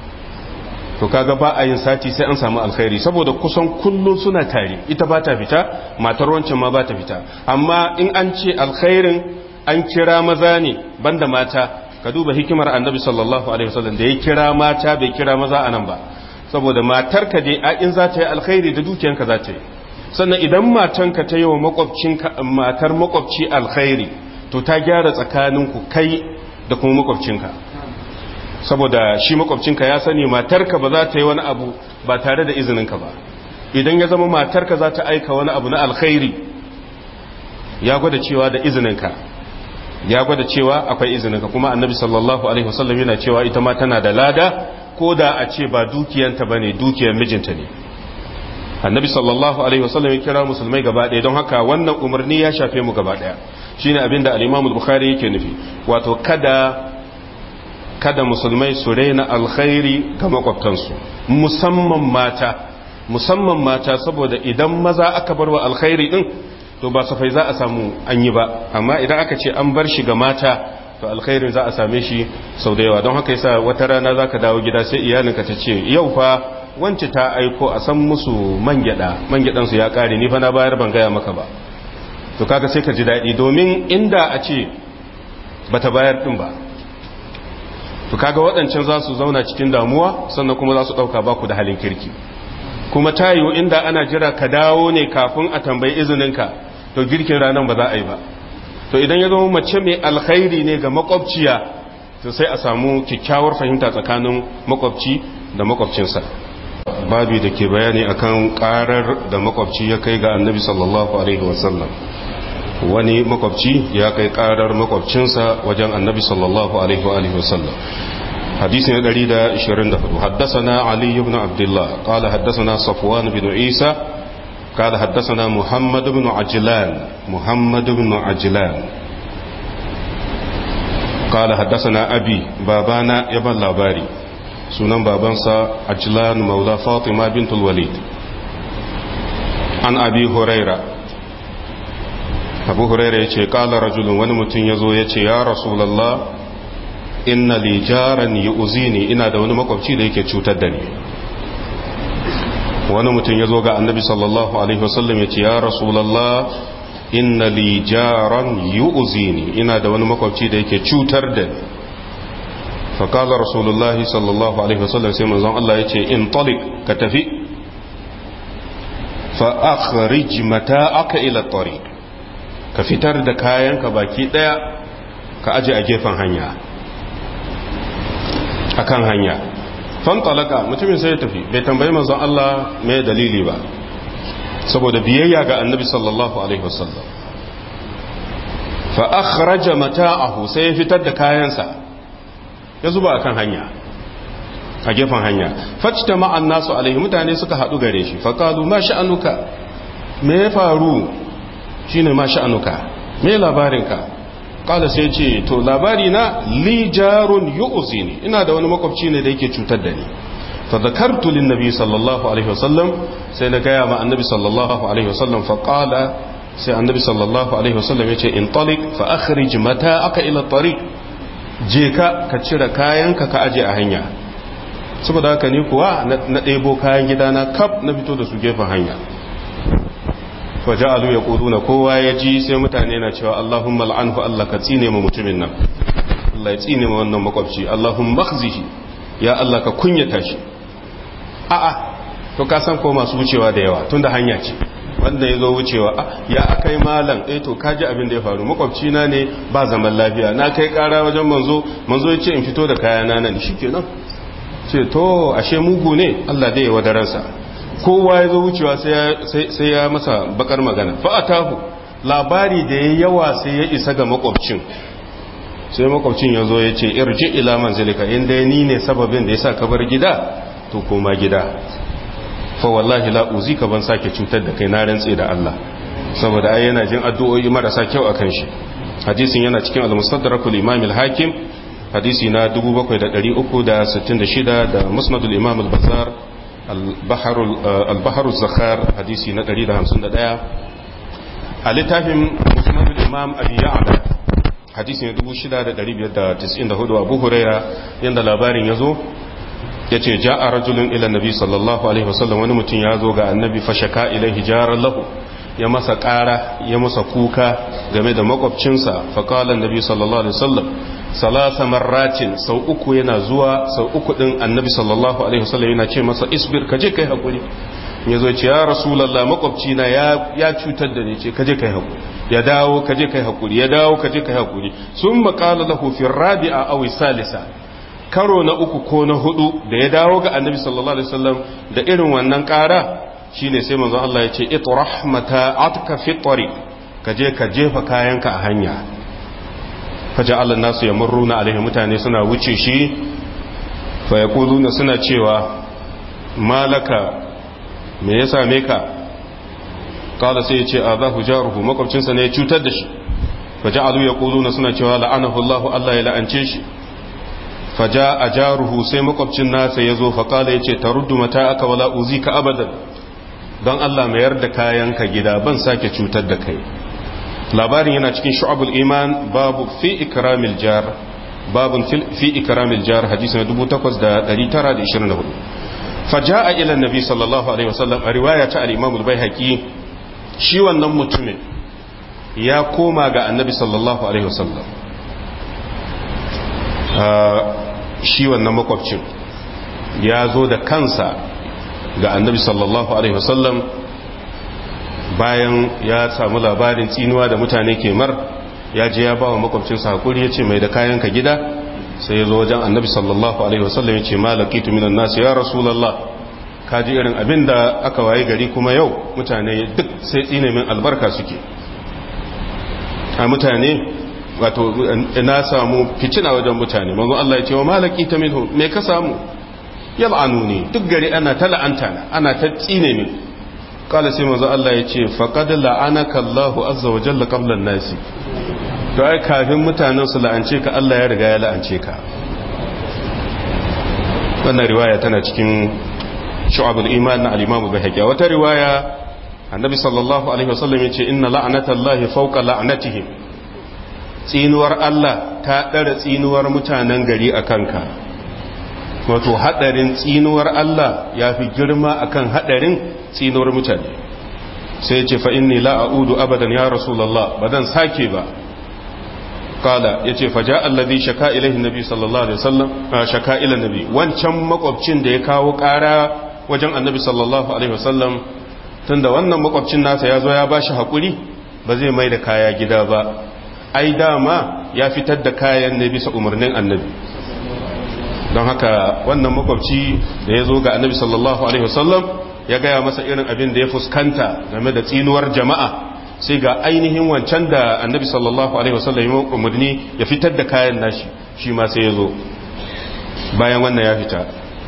to kaga ba a yin sati sai an samu alkhairi saboda kusan kullum suna tare ita ba ta fita matar wancan ma ba ta fita amma in an ce alkhairin an kira maza ne banda mata ka duba hikimar annabi sallallahu alaihi wasallam da ya kira mata bai kira maza anan ba saboda matarka dai a in za ta yi alkhairi da dukiyanka za ta yi sannan idan matanka ta yi wa makwabcinka matar makwabci alkhairi to ta gyara tsakaninku kai da kuma makwabcinka saboda shi makwabcinka ya sani matarka ba za ta yi wani abu ba tare da izininka ba idan ya zama matarka za ta aika wani abu na alkhairi ya gwada cewa da izininka ya gwada cewa akwai izininka kuma annabi sallallahu alaihi wasallam yana cewa ita ma tana da lada ko da a ce ba dukiyanta bane dukiyar mijinta ne annabi sallallahu alaihi wasallam ya kira musulmai gaba ɗaya don haka wannan umarni ya shafe mu gaba ɗaya shine abin da al-Imam al-Bukhari yake nufi wato kada kada musulmai su raina alkhairi ga makwabtansu musamman mata musamman mata saboda idan maza aka bar wa alkhairi din to ba safai za a samu an yi ba amma idan aka ce an bar shi ga mata to alkhairin za a same shi sau da yawa don haka yasa wata rana zaka dawo gida sai iyalinka ta ce yau fa wance ta aiko a san musu man gyada man gyadan su ya kare ni fa na bayar ban gaya maka ba to kaga sai ka ji daɗi domin inda a ce bata bayar din ba to kaga waɗancan za su zauna cikin damuwa sannan kuma za su ɗauka ba ku da halin kirki kuma ta yiwu inda ana jira ka dawo ne kafin a tambayi izininka to girkin ranar ba za a yi ba to idan ya zama mace mai alkhairi ne ga makwabciya to sai a samu kyakkyawar fahimta tsakanin makwabci da makwabcinsa babi da ke bayani akan karar da makwabci ya kai ga annabi sallallahu alaihi wasallam wani makwabci ya kai karar makwabcinsa wajen annabi sallallahu alaihi wa alihi wasallam حديث دليل 24 حدثنا علي بن عبد الله قال حدثنا صفوان بن عيسى قال حدثنا محمد بن عجلان محمد بن عجلان قال حدثنا أبي بابانا يبن لاباري سنن بابانسا عجلان مولى فاطمة بنت الوليد عن أبي هريرة أبو هريرة يقول قال رجل ونمتن يزو يقول يا رسول الله inna li jaran yu'zini ina da wani makwabci da yake cutar da ni wani mutum ya zo ga annabi sallallahu alaihi wasallam ya ce ya rasulallah inna li jaran yu'zini ina da wani makwabci da yake cutar da ni faƙalar rasulullahi sallallahu alaihi wasallam sai manzon Allah ya ce in talik ka tafi fa'akharij mata aka ila tariq ka fitar da kayanka baki ɗaya ka aje a gefen hanya akan hanya fantalaka mutumin sai ya tafi bai tambayi manzon Allah mai dalili ba saboda biyayya ga annabi sallallahu alaihi wasallam fa akhraja mata'ahu sai ya fitar da kayansa ya zuba akan hanya a gefen hanya fajta ma'an nasu alaihi mutane suka hadu gare shi fa qalu ma sha'anuka me ya faru shine ma sha'anuka me labarinka kala sai ce to labari na li jarun yu'zini ina da wani makwabci ne da yake cutar da ni fa zakartu lin nabi sallallahu alaihi wasallam sai na gaya ma annabi sallallahu alaihi wasallam fa qala sai annabi sallallahu alaihi wasallam yace in talik fa akhrij mata'aka ila tariq je ka ka cire kayanka ka aje a hanya saboda haka ni kuwa na ɗebo kayan gidana kaf na fito da su gefen hanya faja'alu yaquluna kowa ya ji sai mutane na cewa Allahumma al'anhu Allah ka tsine mu mutumin nan Allah ya tsine mu wannan makwabci Allahumma khzihi ya Allah ka kunyata shi a'a to ka san ko masu wucewa da yawa tunda hanya ce wanda ya zo wucewa ya akai malam eh to kaji abin da ya faru makwabci na ne ba zaman lafiya na kai kara wajen manzo manzo ya ce in fito da kayana nan shikenan ce to ashe mugu ne Allah dai ya wadaransa kowa ya zo wucewa sai ya masa bakar magana fa'atahu labari da ya yawa sai ya isa ga makwabcin sai makwabcin ya zo ya ce irji ila manzilika inda ni ne sababin da ya sa kabar gida to koma gida fa wallahi la uzika ban sake cutar da kai na rantse da Allah saboda ai yana jin addu'o'i marasa kyau akan shi hadisin yana cikin al-mustadrakul imam al-hakim hadisi na 7366 da musnadul imam al-bazzar al-bahar zakhar hadisi na 151 a littafin musnadul imam abi ya'la hadisi na 6594 abu huraira yanda labarin yazo yace ja'a rajulun ila nabi sallallahu alaihi wasallam wani mutum ya zo ga annabi fashaka ilaihi jaran lahu ya masa ƙara ya masa kuka game da makwabcinsa faƙalar nabi sallallahu alaihi wasallam salasa marratin sau uku yana zuwa sau uku ɗin annabi sallallahu alaihi wasallam yana ce masa isbir kaje kai haƙuri ya zo ce ya rasulallah makwabcina ya cutar da ni ce kaje kai haƙuri ya dawo kaje kai haƙuri ya dawo kaje kai haƙuri sun maƙala lahu fi rabi'a aw salisa karo na uku ko na hudu da ya dawo ga annabi sallallahu alaihi wasallam da irin wannan ƙara shine sai manzon Allah ya ce itrah mata'atka fi tariq ka je ka jefa kayanka a hanya faja'al nasu yamurruna alaihi mutane suna wuce shi fa yaquluna suna cewa malaka me ya same ka kala sai ya ce azahu jaruhu makwabcinsa ne ya cutar da shi faja'alu yaquluna suna cewa la'anahu Allah Allah ya la'ance shi faja a jaruhu sai makwabcin nasa ya zo faƙala ya ce ta ruddu mata aka wala uzi ka abadan don Allah mayar da kayanka gida ban sake cutar da kai labarin yana cikin shu'abul iman babu fi ikramil jar babun fi ikramil jar hadisi na 8924 faja'a ila nabi sallallahu alaihi wasallam a riwaya ta al-imam al-baihaqi shi wannan mutumin ya koma ga annabi sallallahu alaihi wasallam shi wannan makwabcin ya zo da kansa ga annabi sallallahu alaihi wasallam bayan ya samu labarin tsinuwa da mutane ke mar ya je ya ba wa makwabcinsa hakuri ya ce mai da kayanka gida sai ya zo wajen annabi sallallahu alaihi wasallam ya ce malakitu minan nasu ya rasulallah ka ji irin abin da aka waye gari kuma yau mutane duk sai tsine min albarka suke a mutane wato na samu fitina wajen mutane manzo Allah ya ce wa malaki ta minhu me ka samu yal'anuni duk gari ana ta la'anta na ana ta tsine min kala sai manzo Allah ya ce faqad la'anaka Allah azza wa jalla qabla an-nasi to ai kafin mutanen su la'ance ka Allah ya riga ya la'ance ka wannan riwaya tana cikin shu'abul iman na al-imam al-bahaqi wata riwaya annabi sallallahu alaihi wasallam ya ce inna la'natallahi fawqa la'natihim tsinuwar Allah ta ɗara tsinuwar mutanen gari a kanka wato haɗarin tsinuwar Allah ya fi girma akan haɗarin tsinuwar mutane sai ce fa inni la a'udu abadan ya rasulullah ba dan sake ba kala yace faja alladhi shaka ilaihi nabi sallallahu alaihi wasallam shaka ila nabi wancan makwabcin da ya kawo ƙara wajen annabi sallallahu alaihi wasallam tunda wannan makwabcin nasa ya zo ya bashi hakuri ba zai mai da kaya gida ba ai dama ya fitar da kayan ne bisa umarnin annabi don haka wannan makwabci da ya zo ga annabi sallallahu alaihi wasallam ya gaya masa irin abin da ya fuskanta game da tsinuwar jama'a sai ga ainihin wancan da annabi sallallahu alaihi wasallam ya umarni ya fitar da kayan nashi shi ma sai ya zo bayan wannan ya fita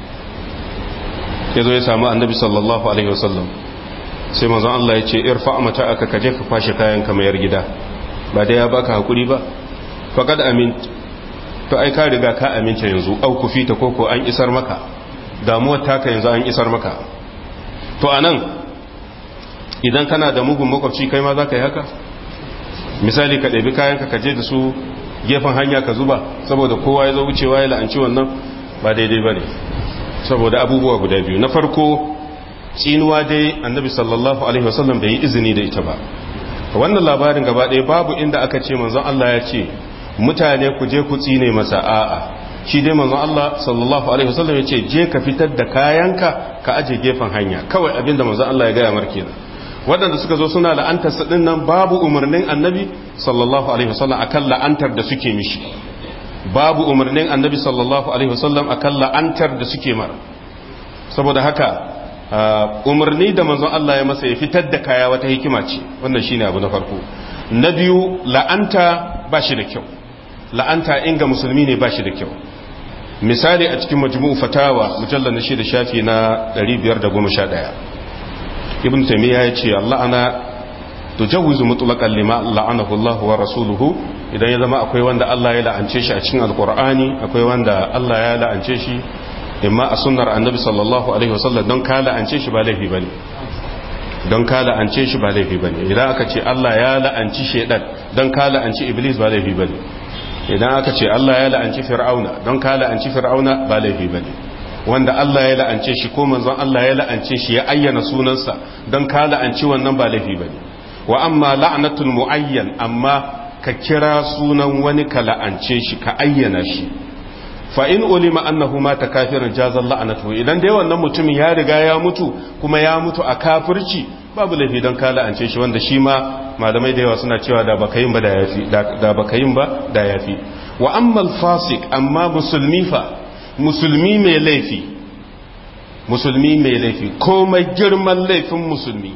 ya zo ya samu annabi sallallahu alaihi wasallam sai manzon Allah ya ce irfa mata aka kaje ka kwashe kayan ka mayar gida ba da ya baka hakuri ba faqad amin to ai ka riga ka aminta yanzu au ku fita koko an isar maka damuwar taka yanzu an isar maka to anan idan kana da mugun makwabci kai ma za ka yi haka misali ka ɗabi kayanka ka je da su gefen hanya ka zuba saboda kowa ya zo wucewa ya la'anci wannan ba daidai ba ne saboda abubuwa guda biyu na farko tsinuwa dai annabi sallallahu alaihi wasallam bai yi izini da ita ba wannan labarin gaba ɗaya babu inda aka ce manzon Allah ya ce mutane ku je ku tsine masa a'a shi dai manzon Allah sallallahu alaihi wasallam ya ce je ka fitar da kayanka ka aje gefen hanya kawai abinda manzon Allah ya gaya mar kenan waɗanda suka zo suna la'antar sa nan babu umarnin annabi sallallahu alaihi wasallam akan la'antar da suke mishi babu umarnin annabi sallallahu alaihi wasallam akan la'antar da suke mara saboda haka umarni da manzon Allah ya masa ya fitar da kaya wata hikima ce wannan shine abu na farko na biyu la'anta ba shi da kyau la'anta inga musulmi ne ba shi da kyau misali a cikin majmu'u fatawa mujallal na shida shafi na 511 ibn taymiya ya ce Allah ana tujawizu mutlaqan lima la'anahu Allah wa rasuluhu idan ya zama akwai wanda Allah ya la'ance shi a cikin alqur'ani akwai wanda Allah ya la'ance shi imma a sunnar annabi sallallahu alaihi wasallam don ka la'ance shi ba laifi bane don ka la'ance shi ba laifi bane idan aka ce Allah ya la'anci shedan don ka la'anci iblis ba laifi bane idan aka ce Allah ya la'anci fir'auna don ka la'anci fir'auna ba laifi bane wanda Allah ya la'ance shi ko manzon Allah ya la'ance shi ya ayyana sunansa don ka la'anci wannan ba laifi bane wa amma la'natul muayyan amma ka kira sunan wani ka la'ance shi ka ayyana shi fa in ulima annahu mata kafiran jazal la'natu idan dai wannan mutumin ya riga ya mutu kuma ya mutu a kafirci babu laifi don ka la'ance shi wanda shi ma malamai da yawa suna cewa da baka yin ba da yafi da baka yin ba da yafi wa amma al-fasiq amma musulmi fa musulmi mai laifi musulmi mai laifi komai girman laifin musulmi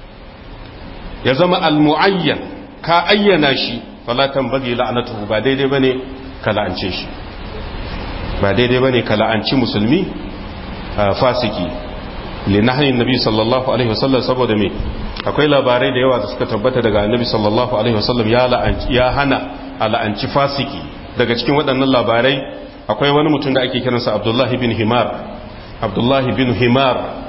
ya zama al-mu'ayyan ka ayyana shi falatan bagi la'anatuhu ba daidai bane ka la'ance shi ba daidai bane ka la'anci musulmi fasiki linahin nabi sallallahu alaihi wasallam saboda me akwai labarai da yawa da suka tabbata daga annabi sallallahu alaihi wasallam ya la'anci ya hana a la'anci fasiki daga cikin waɗannan labarai akwai wani mutum da ake kiransa abdullahi bin himar abdullahi bin himar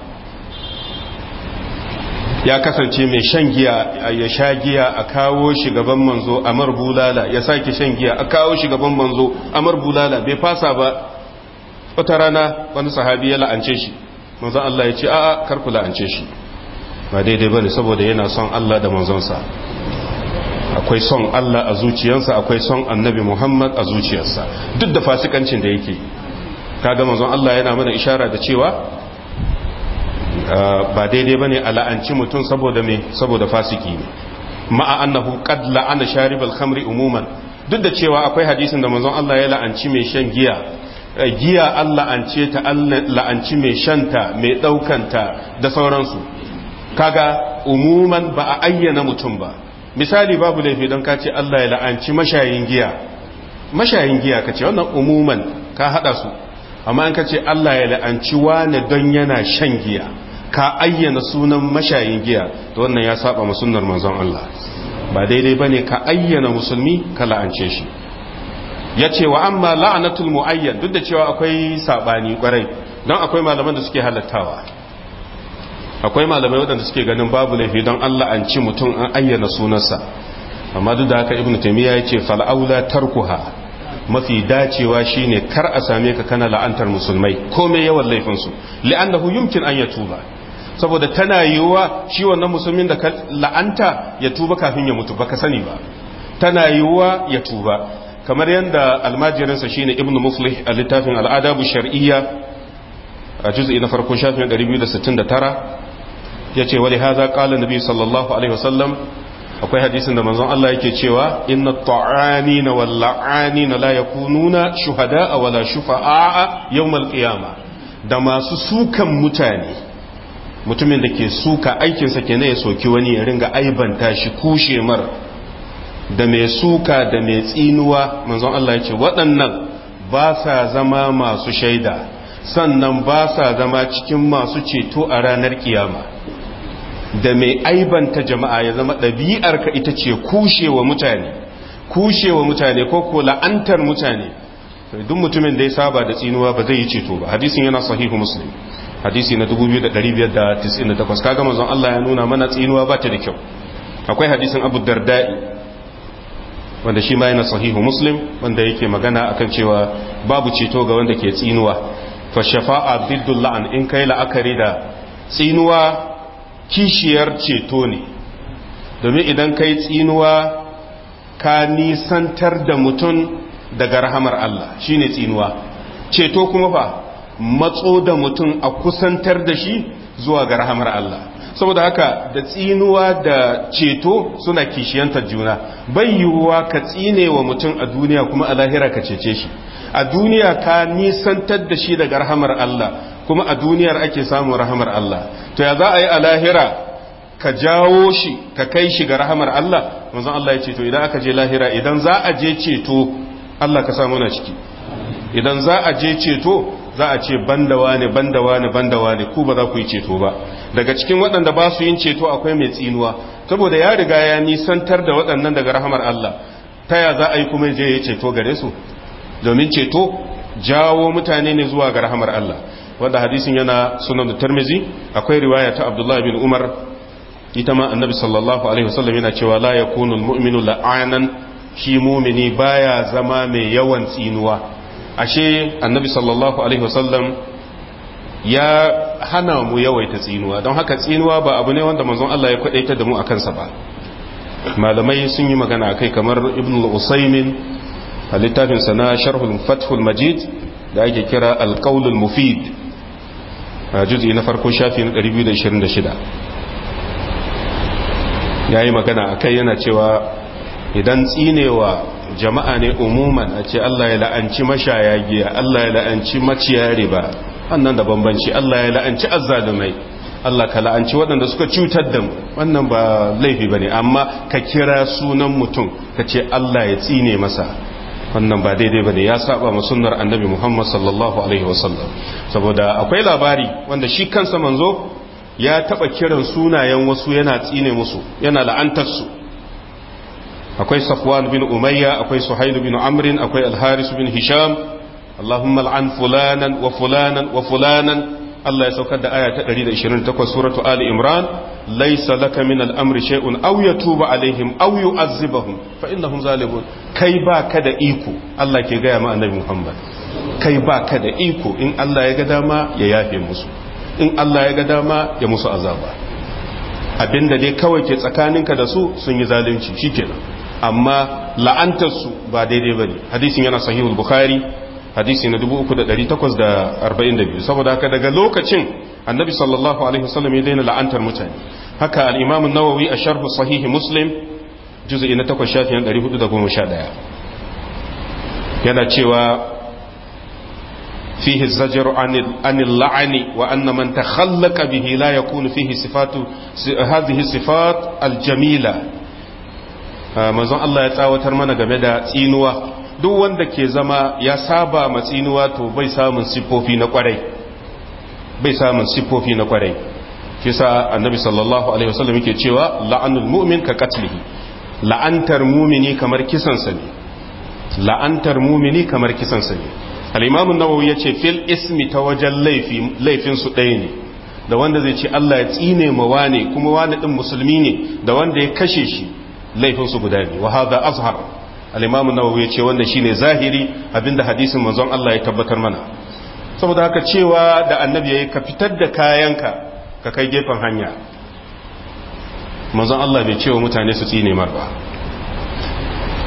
ya kasance mai shan giya ya sha giya a kawo shi gaban manzo amar bulala ya sake shan giya a kawo shi gaban manzo amar bulala bai fasa ba wata rana wani sahabi ya la'ance shi manzon Allah ya ce a'a kar ku la'ance shi ba daidai bane saboda yana son Allah da manzonsa akwai son Allah a zuciyarsa akwai son annabi Muhammad a zuciyarsa duk da fasikancin da yake kaga manzon Allah yana mana ishara da cewa ba daidai bane a la'anci mutum saboda me saboda fasiki ne ma'a annahu qad la'ana sharibal khamri umuman duk da cewa akwai hadisin da manzon Allah ya la'anci mai shan giya giya Allah la'ance ta Allah la'anci mai shanta mai daukanta da sauransu kaga umuman ba a ayyana mutum ba misali babu laifi don ka ce Allah ya la'anci mashayin giya mashayin giya ka ce wannan umuman ka hada su amma in ka ce Allah ya la'anci wane don yana shan giya ka ayyana sunan mashayin giya to wannan ya saba ma sunnar manzon Allah ba daidai bane ka ayyana musulmi ka la'ance shi ya ce wa amma la'anatul mu'ayyan duk da cewa akwai sabani kwarai don akwai malaman da suke halattawa akwai malamai waɗanda suke ganin babu laifi don Allah an ci mutum an ayyana sunansa amma duk da haka ibnu taymiya ya ce fal'aula tarkuha mafi dacewa shine kar a same ka kana la'antar musulmai komai yawan laifin su li'annahu yumkin an yatuba saboda tana yiwuwa shi wannan musulmin da ka la'anta ya tuba kafin ya mutu baka sani ba tana yiwuwa ya tuba kamar yadda almajirinsa shine ibnu muflih a littafin al'adabu shar'iyya a juz'i na farko shafin 269 yace wali hadha qala nabi sallallahu alaihi wasallam akwai hadisin da manzon Allah yake cewa inna ta'anina wal la'anina la yakununa shuhada'a wala shufa'a yawmal qiyama da masu sukan mutane mutumin da ke suka aikinsa kenan ya soki wani ya ringa aibanta shi kushe mar da mai suka da mai tsinuwa manzon Allah ya ce waɗannan ba sa zama masu shaida sannan ba sa zama cikin masu ceto a ranar kiyama da mai aibanta jama'a ya zama ɗabi'arka ita ce kushewa mutane kushewa mutane ko ko la'antar mutane duk mutumin da ya saba da tsinuwa ba zai yi ceto ba hadisin yana sahihu muslim hadisi na 2598 kaga manzon Allah ya nuna mana tsinuwa ba ta da kyau akwai hadisin Abu Darda'i wanda shi ma yana sahihu muslim wanda yake magana akan cewa babu ceto ga wanda ke tsinuwa fa shafa'a biddul la'an in kai la'akari da tsinuwa kishiyar ceto ne domin idan kai tsinuwa ka nisantar da mutum daga rahamar Allah shine tsinuwa ceto kuma fa matso da mutum a kusantar da shi zuwa ga rahamar Allah saboda haka da tsinuwa da ceto suna kishiyantar juna bai yiwuwa ka tsine wa mutum a duniya kuma a lahira ka cece shi a duniya ka nisantar da shi daga rahamar Allah kuma a duniyar ake samun rahamar Allah to ya za a yi a lahira ka jawo shi ka kai shi ga rahamar Allah manzon Allah ya ce to idan aka je lahira idan za a je ceto Allah ka samu na ciki idan za a je ceto za a ce bandawa ne bandawa ne bandawa ne ku ba za ku yi ceto ba daga cikin waɗanda ba su yin ceto akwai mai tsinuwa saboda ya riga ya nisantar da waɗannan daga rahamar Allah ta ya za a yi kuma je ya ceto gare su domin ceto jawo mutane ne zuwa ga rahamar Allah wanda hadisin yana sunan da tarmizi akwai riwaya ta abdullahi bin umar ita ma annabi sallallahu alaihi wasallam yana cewa la yakunu almu'minu la'anan shi mumini baya zama mai yawan tsinuwa ashe annabi sallallahu alaihi wasallam ya hana mu yawaita tsinuwa don haka tsinuwa ba abu ne wanda manzon Allah ya kwadaita da mu akan sa ba malamai sun yi magana akai kamar ibn al-usaymin a littafin sa na sharhul fathul majid da ake kira al-qawl al-mufid juz'i na farko shafi na 226 yayi magana akai yana cewa idan tsinewa jama'a ne umuman a ce Allah ya la'anci mashaya giya Allah ya la'anci maciya riba wannan da bambanci Allah ya la'anci azzalumai Allah ka la'anci waɗanda suka cutar da mu wannan ba laifi bane amma ka kira sunan mutum ka ce Allah ya tsine masa wannan ba daidai bane ya saba ma sunnar annabi Muhammad sallallahu alaihi wasallam saboda akwai labari wanda shi kansa manzo ya taba kiran sunayen wasu yana tsine musu yana la'antar su akwai safwan bin umayya akwai suhailu bin amrin akwai alharis bin hisham allahumma al'an fulanan wa fulanan wa fulanan Allah ya saukar da aya ta 128 suratu ali imran laysa laka min al'amri shay'un aw yatuba alaihim aw yu'azzibahum fa innahum zalimun kai ba ka da iko Allah ke gaya ma annabi muhammad kai ba ka da iko in Allah ya ga dama ya yafe musu in Allah ya ga dama ya musu azaba abinda dai kawai ke tsakaninka da su sun yi zalunci shikenan amma la'antarsu ba daidai ba ne hadisin yana sahihul bukhari hadisi na 3842 saboda haka daga lokacin annabi sallallahu alaihi wasallam ya daina la'antar mutane haka al-imam an-nawawi a sharh sahihi muslim juz'i na 8 shafin 411 yana cewa فيه الزجر عن عن اللعن وأن من تخلق به لا يكون فيه صفات هذه الصفات الجميلة manzon Allah ya tsawatar mana game da tsinuwa duk wanda ke zama ya saba ma tsinuwa to bai samun siffofi na kwarai bai samun siffofi na kwarai shi sa annabi sallallahu alaihi wasallam yake cewa la'anul mu'min ka qatlihi la'antar mumini kamar kisan sa ne la'antar mumini kamar kisan sa ne al-imam an-nawawi yace fil ismi ta wajen laifi laifin su ɗaya ne da wanda zai ce Allah ya tsine ma wane kuma wane din musulmi ne da wanda ya kashe shi laifinsu guda ne wa hadha azhar al-imam an-nawawi yace wannan shine zahiri abinda hadisin manzon Allah ya tabbatar mana saboda haka cewa da annabi yayi ka fitar da kayanka ka kai gefen hanya manzon Allah bai cewa mutane su tsine mar ba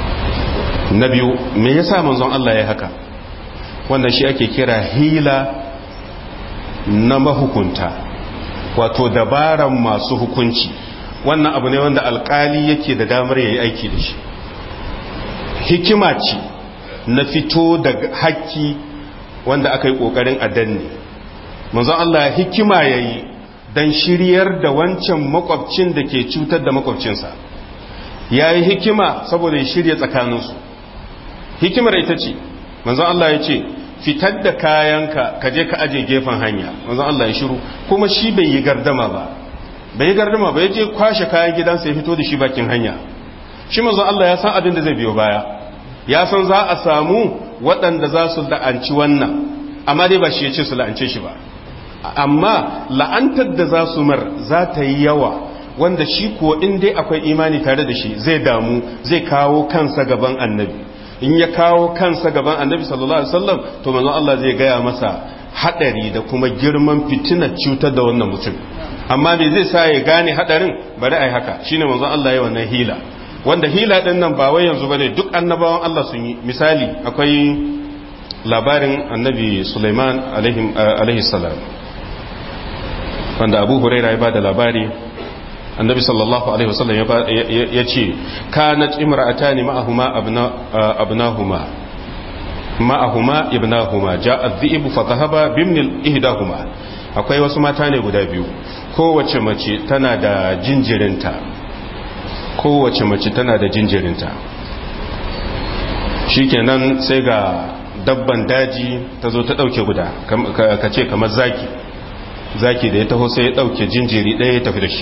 na biyu me yasa manzon Allah ya haka wannan shi ake kira hila na mahukunta wato dabaran masu hukunci wannan abu ne wanda alkali yake da damar yayi aiki da shi hikima ce na fito da haƙƙi wanda aka yi ƙoƙarin adanne manzon Allah hikima yayi dan shiryar da wancan makwabcin da ke cutar da makwabcinsa yayi hikima saboda ya shirya tsakaninsu hikimar ita ce manzon Allah ya ce fitar da kayanka ka je ka aje gefen hanya manzon Allah ya shiru kuma shi bai yi gardama ba bai yi gardama ba ya je kwashe kayan gidansa ya fito da shi bakin hanya shi manzon Allah ya san abin da zai biyo baya ya san za a samu waɗanda za su la'anci wannan amma dai ba shi ya ce su la'ance shi ba amma la'antar da za su mar za ta yi yawa wanda shi kuwa in dai akwai imani tare da shi zai damu zai kawo kansa gaban annabi in ya kawo kansa gaban annabi sallallahu alaihi wasallam to manzon Allah zai gaya masa hadari da kuma girman fitinar cutar da wannan mutum amma me zai sa ya gane hadarin bari ai haka shine manzon Allah ya wannan hila wanda hila din nan ba wai yanzu bane duk annabawan Allah sun yi misali akwai labarin annabi Sulaiman alaihi salam wanda Abu Hurairah ya bada labari annabi sallallahu alaihi wasallam ya ce kanat imra'atani ma'ahuma abnahuma ma'ahuma ibnahuma ja'a dhi'bu fa dhahaba bimni ihdahuma akwai wasu mata ne guda biyu kowace mace tana da jinjirinta kowace mace tana da jinjirinta shikenan sai ga dabban daji ta zo ta dauke guda ka ce kamar zaki zaki da ya taho sai ya dauke jinjiri ɗaya ya tafi da shi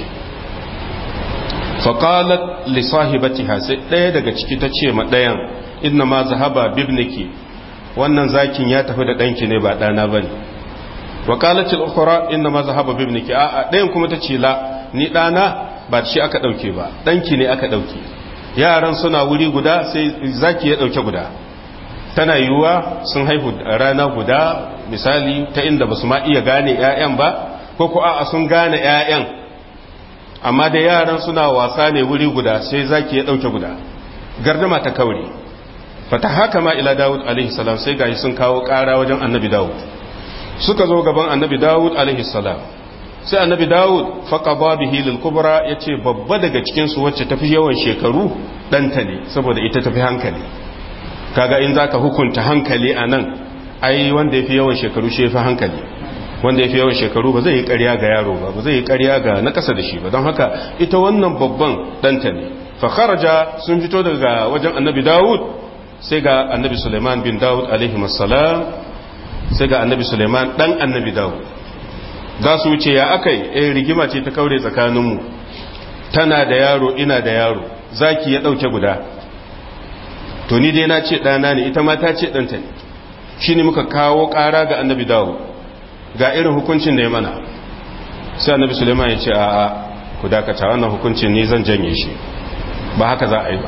faƙalat lissahibatiha sai ɗaya daga ciki ta ce ma ɗayan inna ma zahaba bibniki wannan zakin ya tafi da ɗanki ne ba ɗana ba ne waƙalatil ukura inna ma zahaba bibniki a ɗayan kuma ta ce la ni ɗana ba shi aka ɗauke ba ɗanki ne aka ɗauke yaran suna wuri guda sai zaki ya ɗauke guda tana yiwuwa sun haihu rana guda misali ta inda ba su ma iya gane 'ya'yan ba ko ko a'a sun gane 'ya'yan amma da yaran suna wasa ne wuri guda sai zaki ya dauke guda gardama ta kaure fata haka ma ila dawud alaihi salam sai gashi sun kawo kara wajen annabi dawud suka zo gaban annabi dawud alaihi salam sai annabi dawud faqada bihi lil kubra yace babba daga cikin su wacce tafi yawan shekaru danta ne saboda ita tafi hankali kaga in zaka hukunta hankali anan ai wanda yafi yawan shekaru shi yafi hankali wanda ya fi yawan shekaru ba zai yi ƙarya ga yaro ba ba zai yi ƙarya ga na ƙasa da shi ba don haka ita wannan babban ɗanta ne fakharaja sun fito daga wajen annabi dawud sai ga annabi suleiman bin dawud alaihi salam sai ga annabi suleiman ɗan annabi dawud za su wuce ya aka yi rigima ce ta kaure tsakaninmu tana da yaro ina da yaro zaki ya ɗauke guda to ni dai na ce ɗana ne ita ma ta ce ɗanta ne shi ne muka kawo ƙara ga annabi dawud ga irin hukuncin da ya mana sai annabi suleiman ya ce a ku dakata wannan hukuncin ni zan janye shi ba haka za a yi ba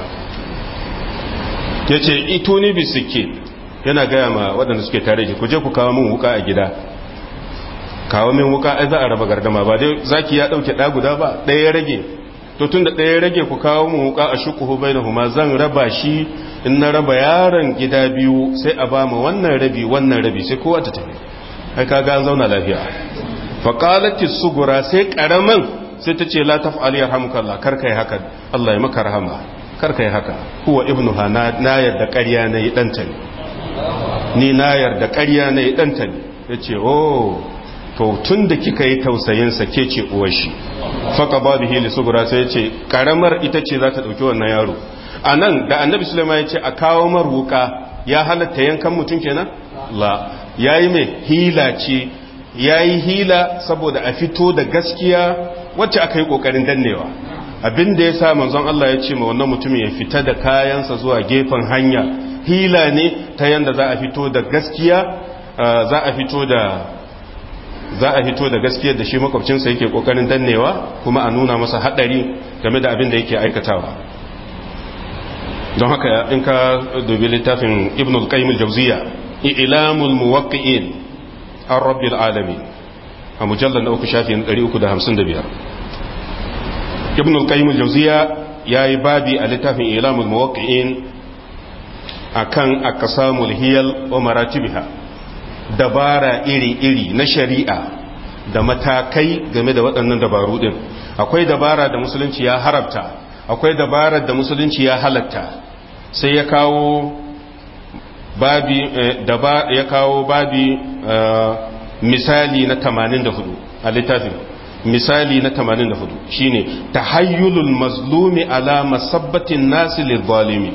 ya ce ito ni bisike yana gaya ma waɗanda suke tare ki ku je ku kawo min wuka a gida kawo min wuka ai za a raba gardama ba dai zaki ya ɗauke ɗa guda ba ɗaya ya rage to tun da ɗaya ya rage ku kawo min wuka a shukuhu bai da huma zan raba shi in na raba yaron gida biyu sai a ba ma wannan rabi wannan rabi sai kowa ta tafi ai kaga an zauna lafiya fa qalati sugura sai karaman sai ta ce la taf'al yarhamukallah kar kai haka Allah ya maka rahama kar kai haka huwa ibnuha na na yarda ƙarya ne danta ne ni na yarda ƙarya ne danta ne yace oh to tun da kika yi tausayin sa ke ce uwar shi fa qababihi li sugura sai yace karamar ita ce za ta dauki wannan yaro anan da annabi sulaiman yace a kawo mar wuka ya halatta yankan mutum kenan la ya yi mai hila ce ya yi hila saboda a fito da gaskiya wacce aka yi ƙoƙarin dannewa abin da ya sa manzon Allah ya ce ma wannan mutumin ya fita da kayansa zuwa gefen hanya hila ne ta yanda za a fito da gaskiya za a fito da za a fito da gaskiyar da shi makwabcinsa yake ƙoƙarin dannewa kuma a nuna masa haɗari game da abin da yake aikatawa don haka in ka dubi littafin ibn al-qayyim al-jawziyya إعلام الموقعين عن رب العالمين مجلد نوك شافي نريئك ده همسن دبير ابن القيم الجوزية يا بابي الاتاف إعلام الموقعين akan aqsamul hiyal wa maratibiha dabara iri-iri na shari'a da matakai game da waɗannan dabaru din akwai dabara da musulunci ya harabta akwai dabarar da musulunci ya halatta sai ya kawo babi ya kawo babi misali na 84 a littafin misali na 84 shine tahayyulul mazlumi ala masabbatin nasi lidh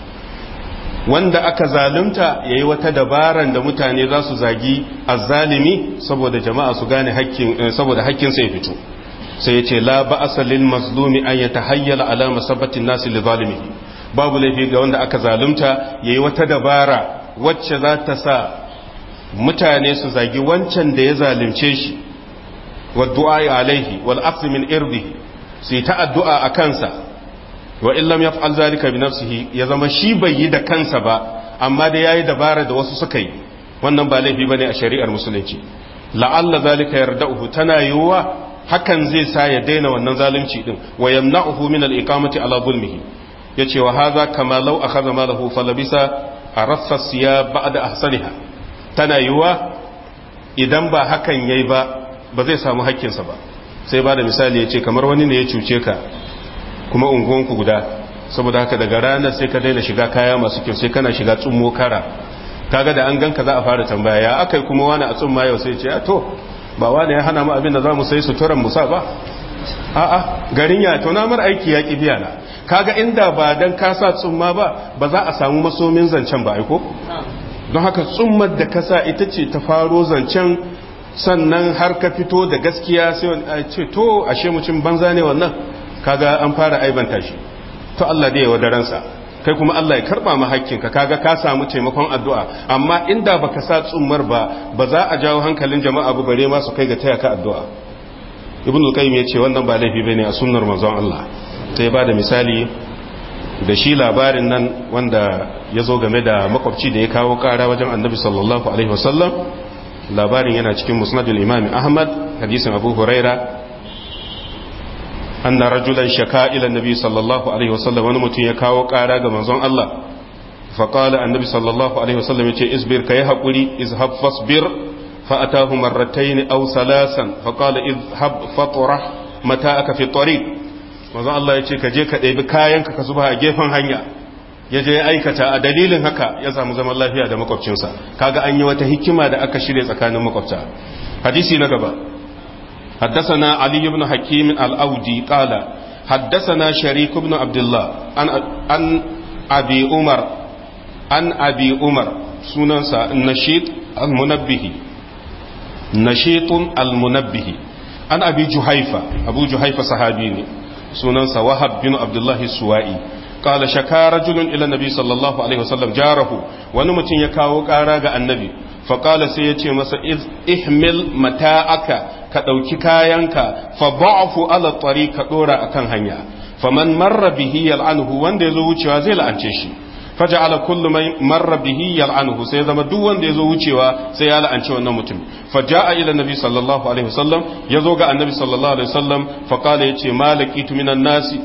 wanda aka zalunta yayi wata dabaran da mutane za su zagi azzalimi saboda jama'a su gane hakkin saboda hakkin sai fito sai yace la ba'asa lil mazlumi an yatahayyala ala masabbatin nasi lidh babu laifi ga wanda aka zalunta yayi wata dabara wacce za ta sa mutane su zagi wancan da ya zalunce shi wa du'a alaihi wal afs min irdihi sai ta addu'a a kansa wa illam yaf'al zalika bi nafsihi ya zama shi bai yi da kansa ba amma da yayi dabara da wasu suka yi wannan ba laifi bane a shari'ar musulunci la'alla zalika yarda'uhu tana yiwuwa hakan zai sa ya daina wannan zalunci din wa yamna'uhu min al-iqamati ala zulmihi yace wa hadha kama law akhadha malahu falabisa arassa siya ba'da ahsaniha tana yiwuwa idan ba hakan yayi ba ba zai samu hakkinsa ba sai ba da misali yace kamar wani ne ya cuce ka kuma unguwanku guda saboda haka daga ranar sai ka daina shiga kaya masu kyau sai kana shiga tsummo kara kaga da an ganka za a fara tambaya ya akai kuma wani a tsumma yau sai ce a to ba wani ya hana mu abin da za mu sai suturan musa ba a'a garin ya to namar aiki ya ki biya na kaga inda ba dan ka sa tsumma ba ba za a samu masomin zancen ba aiko don haka tsummar da ka sa ita ce ta faro zancen sannan har ka fito da gaskiya sai a ce to ashe mucin banza ne wannan kaga an fara aibanta shi to Allah da ya wadaransa kai kuma Allah ya karba ma hakkinka kaga ka samu taimakon addu'a amma inda baka sa tsummar ba ba za a jawo hankalin jama'a ba bare ma su kai ga taya ka addu'a ibnu qayyim yace wannan ba laifi bane a sunnar manzon Allah sai ba da misali da shi labarin nan wanda ya zo game da makwabci da ya kawo kara wajen annabi sallallahu alaihi wasallam labarin yana cikin musnadul imam ahmad hadisin abu huraira anna rajulan shaka ila annabi sallallahu alaihi wasallam wani mutum ya kawo kara ga manzon Allah fa qala annabi sallallahu alaihi wasallam yace isbir kai hakuri izhab fasbir fa atahu marratayn aw salasan fa qala izhab fatrah mata'aka fi tariq manzon Allah yace ka je ka ɗebi kayanka ka zuba a gefen hanya ya je ya aikata a dalilin haka ya samu zaman lafiya da makwabcinsa kaga an yi wata hikima da aka shirya tsakanin makwabta hadisi na gaba حدثنا علي بن حكيم الأودي قال حدثنا شريك بن عبد الله عن عن أبي عمر عن أبي عمر سننسى النشيط المنبه نشيط المنبه عن أبي جحيفة أبو جحيفة صحابيني سننسى وهب بن عبد الله السوائي قال شكا رجل إلى النبي صلى الله عليه وسلم جاره ونمتن يكاو قاراغ النبي فقال سيتي مسا احمل متاعك كدوكي كايانك فضعف على الطريق كدورا أكن هنيا فمن مر به يلعنه وان دي زو وچوا زي لعنce shi فجعل كل من مر به يلعنه sai zama duk wanda yazo wucewa sai ya la'anci wannan mutum faja'a ila nabi sallallahu alaihi wasallam yazo ga annabi sallallahu alaihi wasallam fa qala yace malakitu minan nasi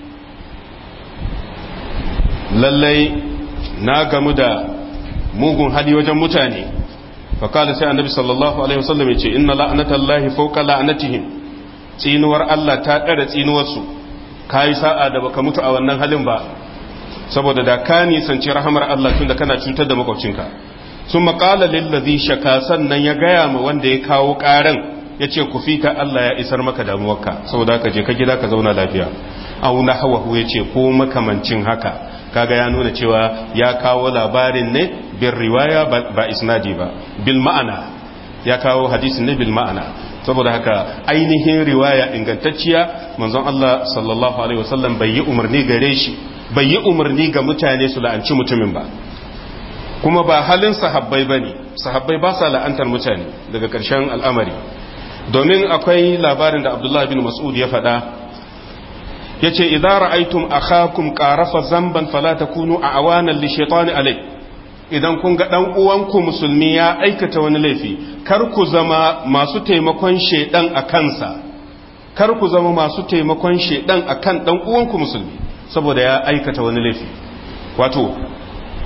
lallai na gamu da mugun hali wajen mutane fakala sai annabi sallallahu alaihi wasallam ya ce inna la'natallahi fawqa la'natihim tsinuwar Allah ta ɗara tsinuwarsu kai sa'a da baka mutu a wannan halin ba saboda da ka nisanci rahamar Allah tun da kana cutar da makwabcinka sun maƙala lillazi shaka sannan ya gaya ma wanda ya kawo ƙaran ya ce ku fita Allah ya isar maka damuwarka saboda ka je ka gida ka zauna lafiya au nahwahu ya ce ko makamancin haka kaga ya nuna cewa ya kawo labarin ne bin riwaya ba isnadi ba bil ma'ana ya kawo hadisin ne bil ma'ana saboda haka ainihin riwaya ingantacciya manzon Allah sallallahu alaihi wasallam bai yi umarni gare shi bai yi umarni ga mutane su la'anci mutumin ba kuma ba halin sahabbai bane sahabbai ba sa la'antar mutane daga ƙarshen al'amari domin akwai labarin da Abdullah bin Mas'ud ya faɗa yace idza ra'aytum akhakum qarafa zamban fala takunu awanan li shaytani alai idan kun ga dan uwanku musulmi ya aikata wani laifi kar ku zama masu taimakon shedan a kansa kar ku zama masu taimakon shedan akan dan uwanku musulmi saboda ya aikata wani laifi wato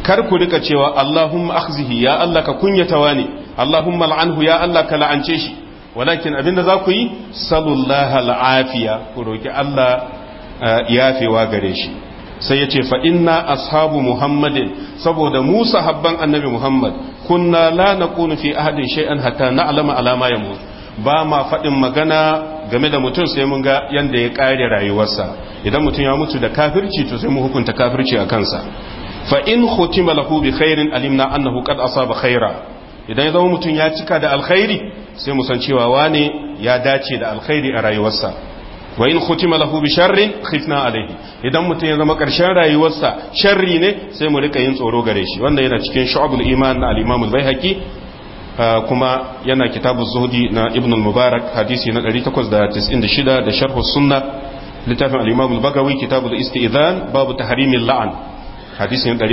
kar ku rika cewa Allahumma akhzihi ya Allah ka kunyata wani Allahumma al'anhu ya Allah ka la'ance shi walakin abinda za ku yi sallallahu al'afiya ku roki Allah yafewa gare shi sai yace fa inna ashabu muhammadin saboda mu sahabban annabi muhammad kunna la naqulu fi ahadin shay'an hatta na'lama alama yamut ba ma faɗin magana game da mutum sai mun ga yanda ya ƙare rayuwarsa idan mutum ya mutu da kafirci to sai mu hukunta kafirci a kansa fa in khutima lahu bi khairin alimna annahu qad asaba khaira idan ya zama mutum ya cika da alkhairi sai mu san cewa wane ya dace da alkhairi a rayuwarsa wa in khutima lahu bi sharrin khifna alaihi idan mutum ya zama karshen rayuwarsa sharri ne sai mu rika yin tsoro gare shi wanda yana cikin shu'abul iman na al-imam al-baihaqi kuma yana kitabu zuhdi na ibn al-mubarak hadisi na 896 da sharh sunna littafin al-imam al-bagawi kitabul istizan babu tahrimil la'an hadisi na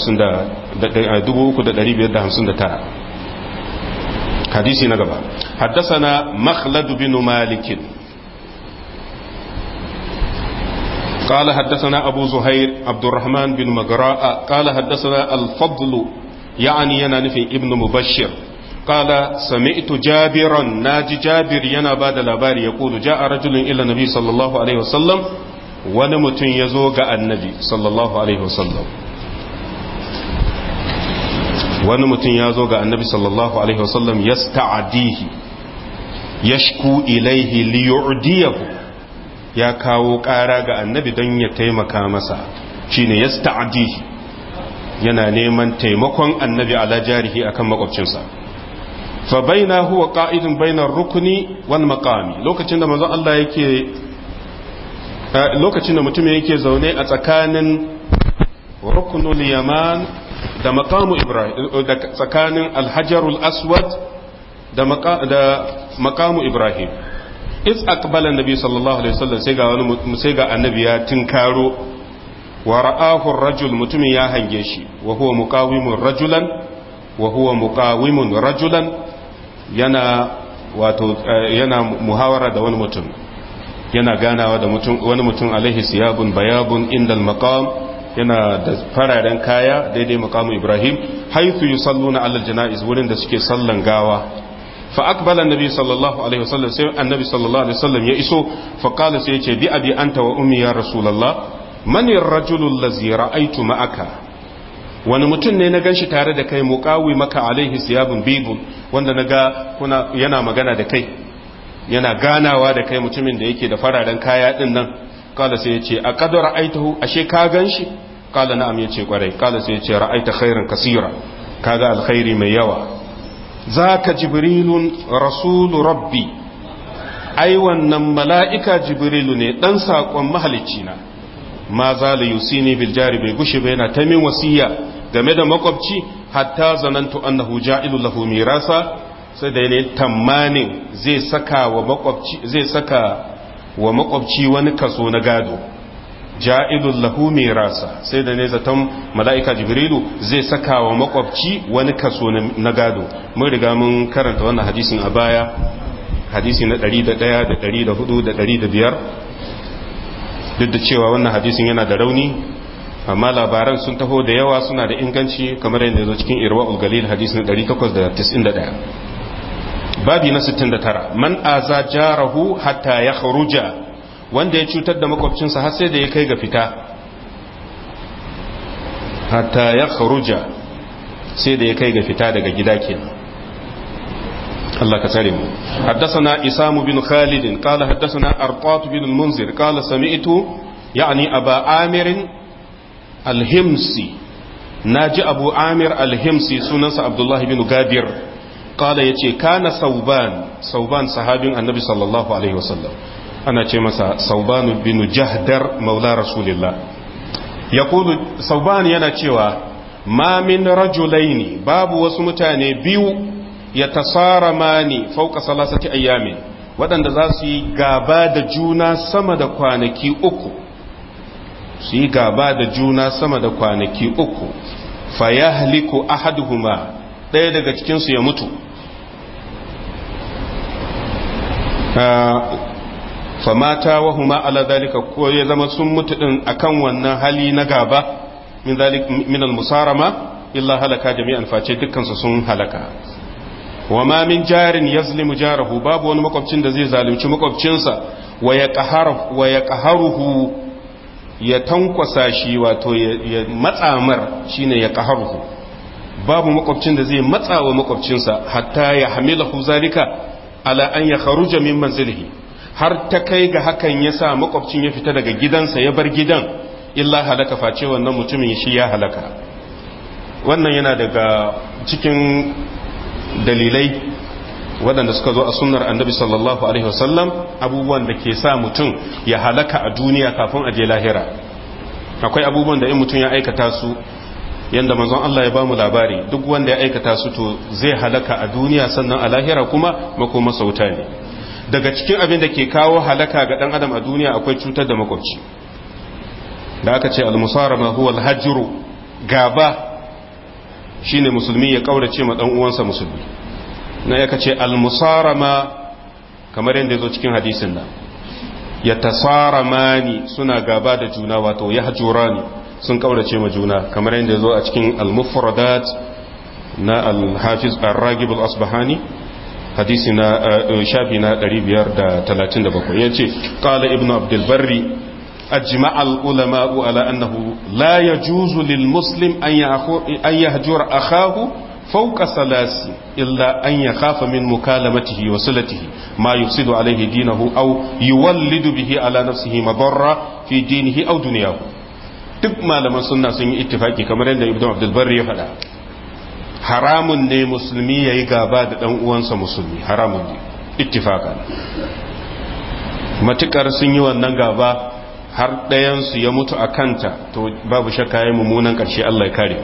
3559 hadisi na gaba حدثنا مخلد بن مالك قال حدثنا أبو زهير عبد الرحمن بن مقراء قال حدثنا الفضل يعني ينانفي ابن مبشر قال سمعت جابرا ناجي جابر ينا بعد الأبار يقول جاء رجل إلى النبي صلى الله عليه وسلم ونمت يزوغ النبي صلى الله عليه وسلم wani mutum ya zo ga annabi sallallahu alaihi wasallam ya sta'adihi ya shku ilaihi liyu'diyahu ya kawo ƙara ga annabi don ya taimaka masa shine ya sta'adihi yana neman taimakon annabi ala jarihi akan makwabcinsa fa baina huwa qa'idun bainar rukuni wal maqami lokacin da manzon Allah yake lokacin da mutum yake zaune a tsakanin rukunul yaman da maqamu ibrahim da tsakanin alhajarul aswad da maqamu ibrahim is aqbala annabi sallallahu alaihi wasallam sai ga wani sai ga annabi ya tinkaro wa ra'ahu ar-rajul mutumin ya hange shi wa huwa muqawimun rajulan wa huwa muqawimun rajulan yana wato yana muhawara da wani mutum yana ganawa da mutum wani mutum alaihi siyabun bayabun indal maqam yana da fararen kaya daidai maqamu ibrahim haythu yusalluna ala janaiz wurin da suke sallan gawa fa aqbala annabi sallallahu alaihi wasallam sai annabi sallallahu alaihi wasallam ya iso fa qala sai yace bi abi anta wa ummi ya rasulullah man ar-rajulu allazi ra'aytu ma'aka wani mutum ne na ganshi tare da kai muqawi maka alaihi siyabun bibun wanda naga kuna yana magana da kai yana ganawa da kai mutumin da yake da fararen kaya din nan kala sai yace a qad ra'aytahu ashe ka ganshi kala na'am yace kwarai kala sai yace ra'aita khairan kasira kaga alkhairi mai yawa zaka jibrilun rasulu rabbi ai wannan mala'ika jibrilu ne dan sakon mahalicci na ma za la yusini bil jari bai gushe ba yana ta min wasiya game da makwabci hatta zanantu annahu ja'ilu lahu mirasa sai da ne tamanin zai saka wa makwabci zai saka wa makwabci wani kaso na gado ja'ilul lahu mirasa sai da ne zaton mala'ika jibrilu zai saka wa makwabci wani kaso na gado mun riga mun karanta wannan hadisin a baya hadisi na 101 da 104 da 105 duk da cewa wannan hadisin yana da rauni amma labaran sun taho da yawa suna da inganci kamar yadda zo cikin irwa galil hadisin 891 babi na 69 man aza jarahu hatta ya kharuja wanda ya cutar da makwabcinsa har sai da ya kai ga fita hatta ya kharuja sai da ya kai ga fita daga gida kenan الله كترم حدثنا إسام بن خالد قال حدثنا أرطات بن المنذر قال سمعت يعني أبا عامر الهمسي ناجي أبو عامر الهمسي سننس عبد الله بن غادر قال يتي كان صوبان صوبان صحابي النبي صلى الله عليه وسلم أنا مسا صوبان بن جهدر مولى رسول الله يقول صوبان yana cewa ma min rajulaini babu wasu mutane biyu ya tasara mani fauka salasati ayyamin waɗanda za su yi gaba da juna sama da kwanaki uku su yi gaba da juna sama da kwanaki uku fa ya haliku ahaduhuma ɗaya daga cikinsu ya mutu fa mata wa huma ala dalika ko ya zama sun mutu din akan wannan hali na gaba min zalik min al-musarama illa halaka jami'an face dukkan su sun halaka wa ma min jarin yazlimu jarahu babu wani makwabcin da zai zalunci makwabcinsa wa ya qaharuhu ya tankwasa shi wato ya matsamar shine ya qaharuhu babu makwabcin da zai matsa wa makwabcinsa hatta ya hamilahu zalika ala an ya kharuja min manzilihi har ta kai ga hakan ya sa makwabcin ya fita daga gidansa ya bar gidan illa halaka face wannan mutumin shi ya halaka wannan yana daga cikin dalilai waɗanda suka zo a sunnar annabi sallallahu alaihi wasallam abubuwan da ke sa mutum ya halaka a duniya kafin a je lahira akwai abubuwan da in mutum ya aikata su yanda manzon Allah ya ba mu labari duk wanda ya aikata su to zai halaka a duniya sannan a lahira kuma makoma sauta ne daga cikin abin da ke kawo halaka ga dan adam a duniya akwai cutar da makwabci da aka ce al-musarama huwa al-hajru gaba shine musulmi ya kaurace ma dan uwansa musulmi na yaka ce al-musarama kamar yadda yazo cikin hadisin nan ya tasaramani suna gaba da juna wato yahjurani sun kaurace ma juna kamar yadda zo a cikin al-mufradat na al-hafiz ar-ragib al-asbahani hadisi na shafi na 537 yace qala ibnu abdul barri ajma al-ulama ala annahu la yajuzu lil muslim an an yahjur akahu fawqa salasi illa an yakhafa min mukalamatihi wa silatihi ma yufsidu alayhi dinahu aw yuwallidu bihi ala nafsihi madarra fi dinihi aw dunyahu duk malaman sunna sun yi ittifaki kamar yadda ibnu abdul barri ya faɗa haramun ne musulmi yayi gaba da dan uwansa musulmi haramun ne ittifaka matukar sun yi wannan gaba har ɗayan su ya mutu a kanta to babu shakka yayi mummunan ƙarshe Allah ya kare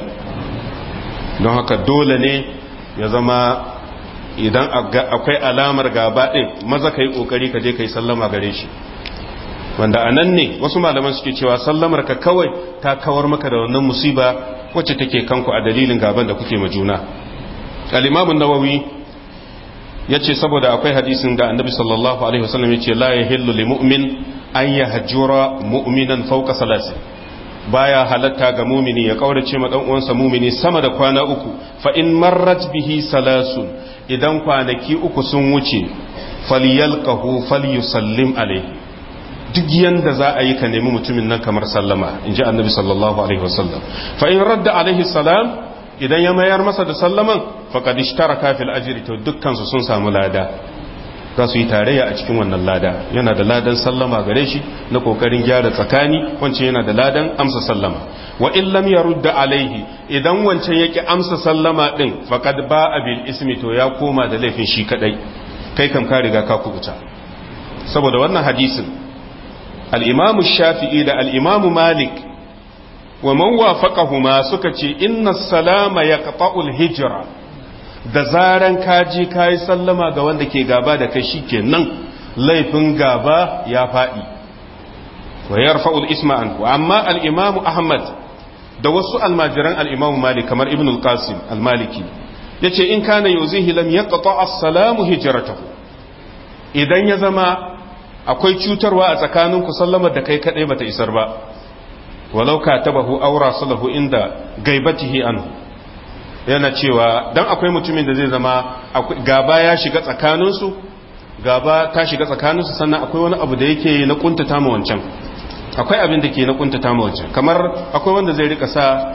don haka dole ne ya zama idan akwai alamar gaba ɗin maza ka yi ƙoƙari ka je ka yi sallama gare shi wanda a nan ne wasu malaman suke cewa sallamar ka kawai ta kawar maka da wannan musiba wacce take kanku a dalilin gaban da kuke ma juna al-imamu nawawi yace saboda akwai hadisin da annabi sallallahu alaihi wasallam yace la yahillu lil mu'min an yahjura mu'minan fawqa salasi baya halatta ga mumini ya kaurace ma dan uwansa mumini sama da kwana uku fa in marrat bihi salasun idan kwanaki uku sun wuce falyalqahu falyusallim alaihi duk yanda za a yi ka nemi mutumin nan kamar sallama in ji annabi sallallahu alaihi wasallam fa in radda alaihi salam idan ya mayar masa da sallaman faqad ishtaraka fil ajri to dukkan su sun samu lada za su yi tarayya a cikin wannan lada yana da ladan sallama gare shi na kokarin gyara tsakani wancan yana da ladan amsa sallama wa in lam yarudda alaihi idan wancan yake amsa sallama din faqad ba'a bil ismi to ya koma da laifin shi kadai kai kam ka riga ka kubuta saboda wannan hadisin al'imamu shafi'i da al'imamu malik wa man wafaqahuma suka ce inna salama ya ƙafa'ul hijira da zaran kaji kayi sallama ga wanda ke gaba da kai shi nan laifin gaba ya faɗi wa ya rafa'ul isma'an amma al'imamu ahmad da wasu almajiran al'imamu malik kamar ibn al-qasim al-maliki ya ce in kana yau zai hilam ya ƙafa as-salamu hijiratahu idan ya zama akwai cutarwa a tsakaninku sallamar da kai kadai bata isar ba walau ka tabahu aura salahu inda gaibatihi anhu yana cewa dan akwai mutumin da zai zama gaba ya shiga tsakaninsu gaba ta shiga tsakaninsu sannan akwai wani abu da yake na kuntata ma wancan akwai abin da ke na kuntata ma wancan kamar akwai wanda zai rika sa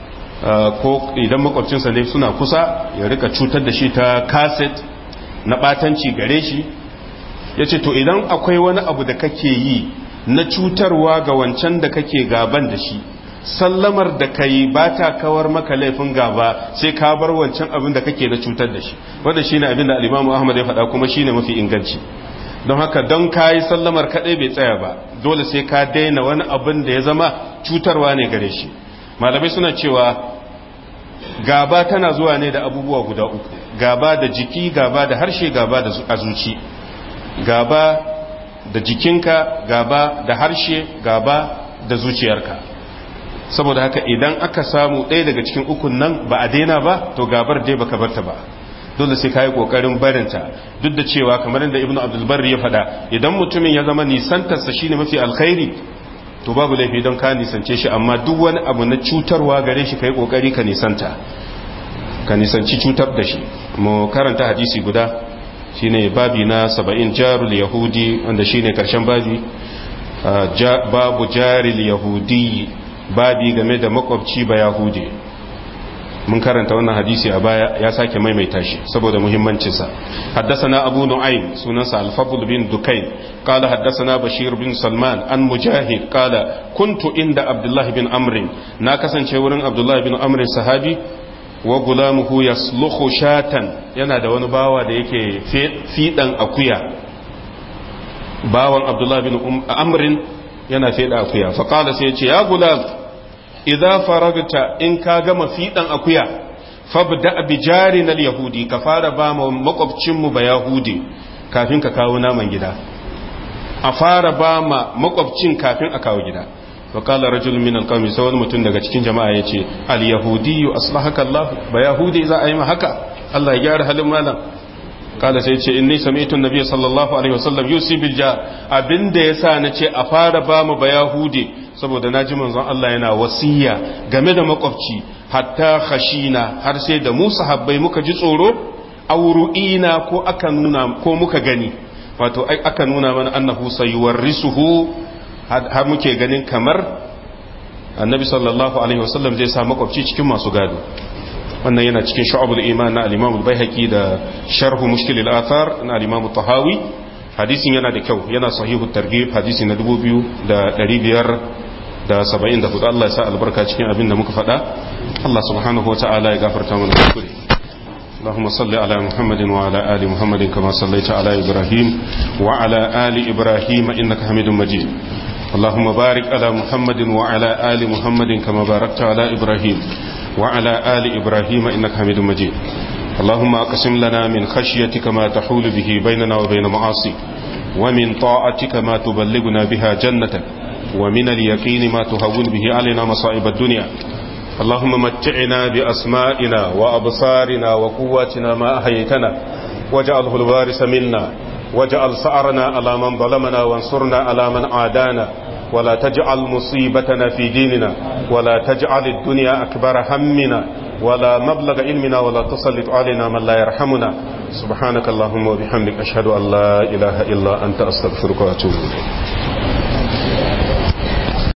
ko idan makwabcinsa ne suna kusa ya rika cutar da shi ta kaset na batanci gare shi ya ce to idan akwai wani abu da kake yi na cutarwa ga wancan da kake gaban da shi sallamar da ka yi ba ta kawar maka laifin gaba sai ka bar wancan abin da kake na cutar da shi wanda shi ne abin da alimamu ahmad ya faɗa kuma shi ne mafi inganci don haka don ka yi sallamar kaɗai bai tsaya ba dole sai ka daina wani abin da ya zama cutarwa ne gare shi malamai suna cewa gaba tana zuwa ne da abubuwa guda uku gaba da jiki gaba da harshe gaba da azuci gaba da jikinka gaba da harshe gaba da zuciyarka saboda haka idan aka samu ɗaya daga cikin ukun nan ba a daina ba to gabar dai baka barta ba dole sai kayi kokarin barinta duk da cewa kamar da ibnu abdul barri ya faɗa idan mutumin ya zama nisantarsa shine mafi alkhairi to babu laifi don ka nisance shi amma duk wani abu na cutarwa gare shi kai kokari ka nisanta ka nisanci cutar da shi mu karanta hadisi guda shine babi na 70 jarul yahudi wanda shine karshen babi babu jaril yahudi babi game da makwabci ba yahudi mun karanta wannan hadisi a baya ya sake maimaita shi saboda muhimmancinsa haddasana abu nu'aym sunansa al-fadl bin dukayn qala haddasana bashir bin salman an mujahid qala kuntu inda abdullah bin amr na kasance wurin abdullah bin amr sahabi wa gulamuhu yaslukhu shatan yana da wani bawa da yake fidan akuya bawan abdullah bin amr yana feda akuya fa qala sai ya ce ya gulam idza faragta in ka gama fidan akuya fabda bi jarin al-yahudi ka fara ba mu makwabcin mu ba yahudi kafin ka kawo naman gida a fara ba ma makwabcin kafin a kawo gida wa qala rajul min al-qawmi sai wani mutum daga cikin jama'a yace al-yahudi aslahaka Allah ba yahudi za a yi ma haka Allah ya gyara halin malam kala sai ce inni sami'tu an-nabiy sallallahu alaihi wasallam yusi bil jar abinda yasa nace a fara ba mu ba yahudi saboda naji manzon Allah yana wasiya game da makwabci hatta khashina har sai da mu sahabbai muka ji tsoro auru'ina ko aka nuna ko muka gani wato aka nuna mana annahu sayuwarrisuhu har muke ganin kamar annabi sallallahu alaihi wasallam zai sa makwabci cikin masu gado wannan yana cikin shu'abul iman na al-imam al-baihaqi da sharhu mushkil al-athar na al-imam tahawi hadisin yana da kyau yana sahihu targhib hadisi na 2574 Allah ya sa albarka cikin abin da muka faɗa Allah subhanahu wa ta'ala ya gafarta mana kuskure اللهم صل على محمد وعلى آل محمد كما صليت على إبراهيم وعلى آل إبراهيم إنك حميد مجيد اللهم بارك على محمد وعلى آل محمد كما باركت على إبراهيم وعلى آل إبراهيم إنك حميد مجيد اللهم أقسم لنا من خشيتك ما تحول به بيننا وبين معاصيك ومن طاعتك ما تبلغنا بها جنتك ومن اليقين ما تهون به علينا مصائب الدنيا اللهم متعنا بأسمائنا وأبصارنا وقواتنا ما أحييتنا واجعله الوارث منا واجعل سعرنا على من ظلمنا وانصرنا على من عادانا ولا تجعل مصيبتنا في ديننا ولا تجعل الدنيا أكبر همنا ولا مبلغ علمنا ولا تسلط علينا من لا يرحمنا سبحانك اللهم وبحمدك أشهد أن لا إله إلا أنت أستغفرك وأتوب إليك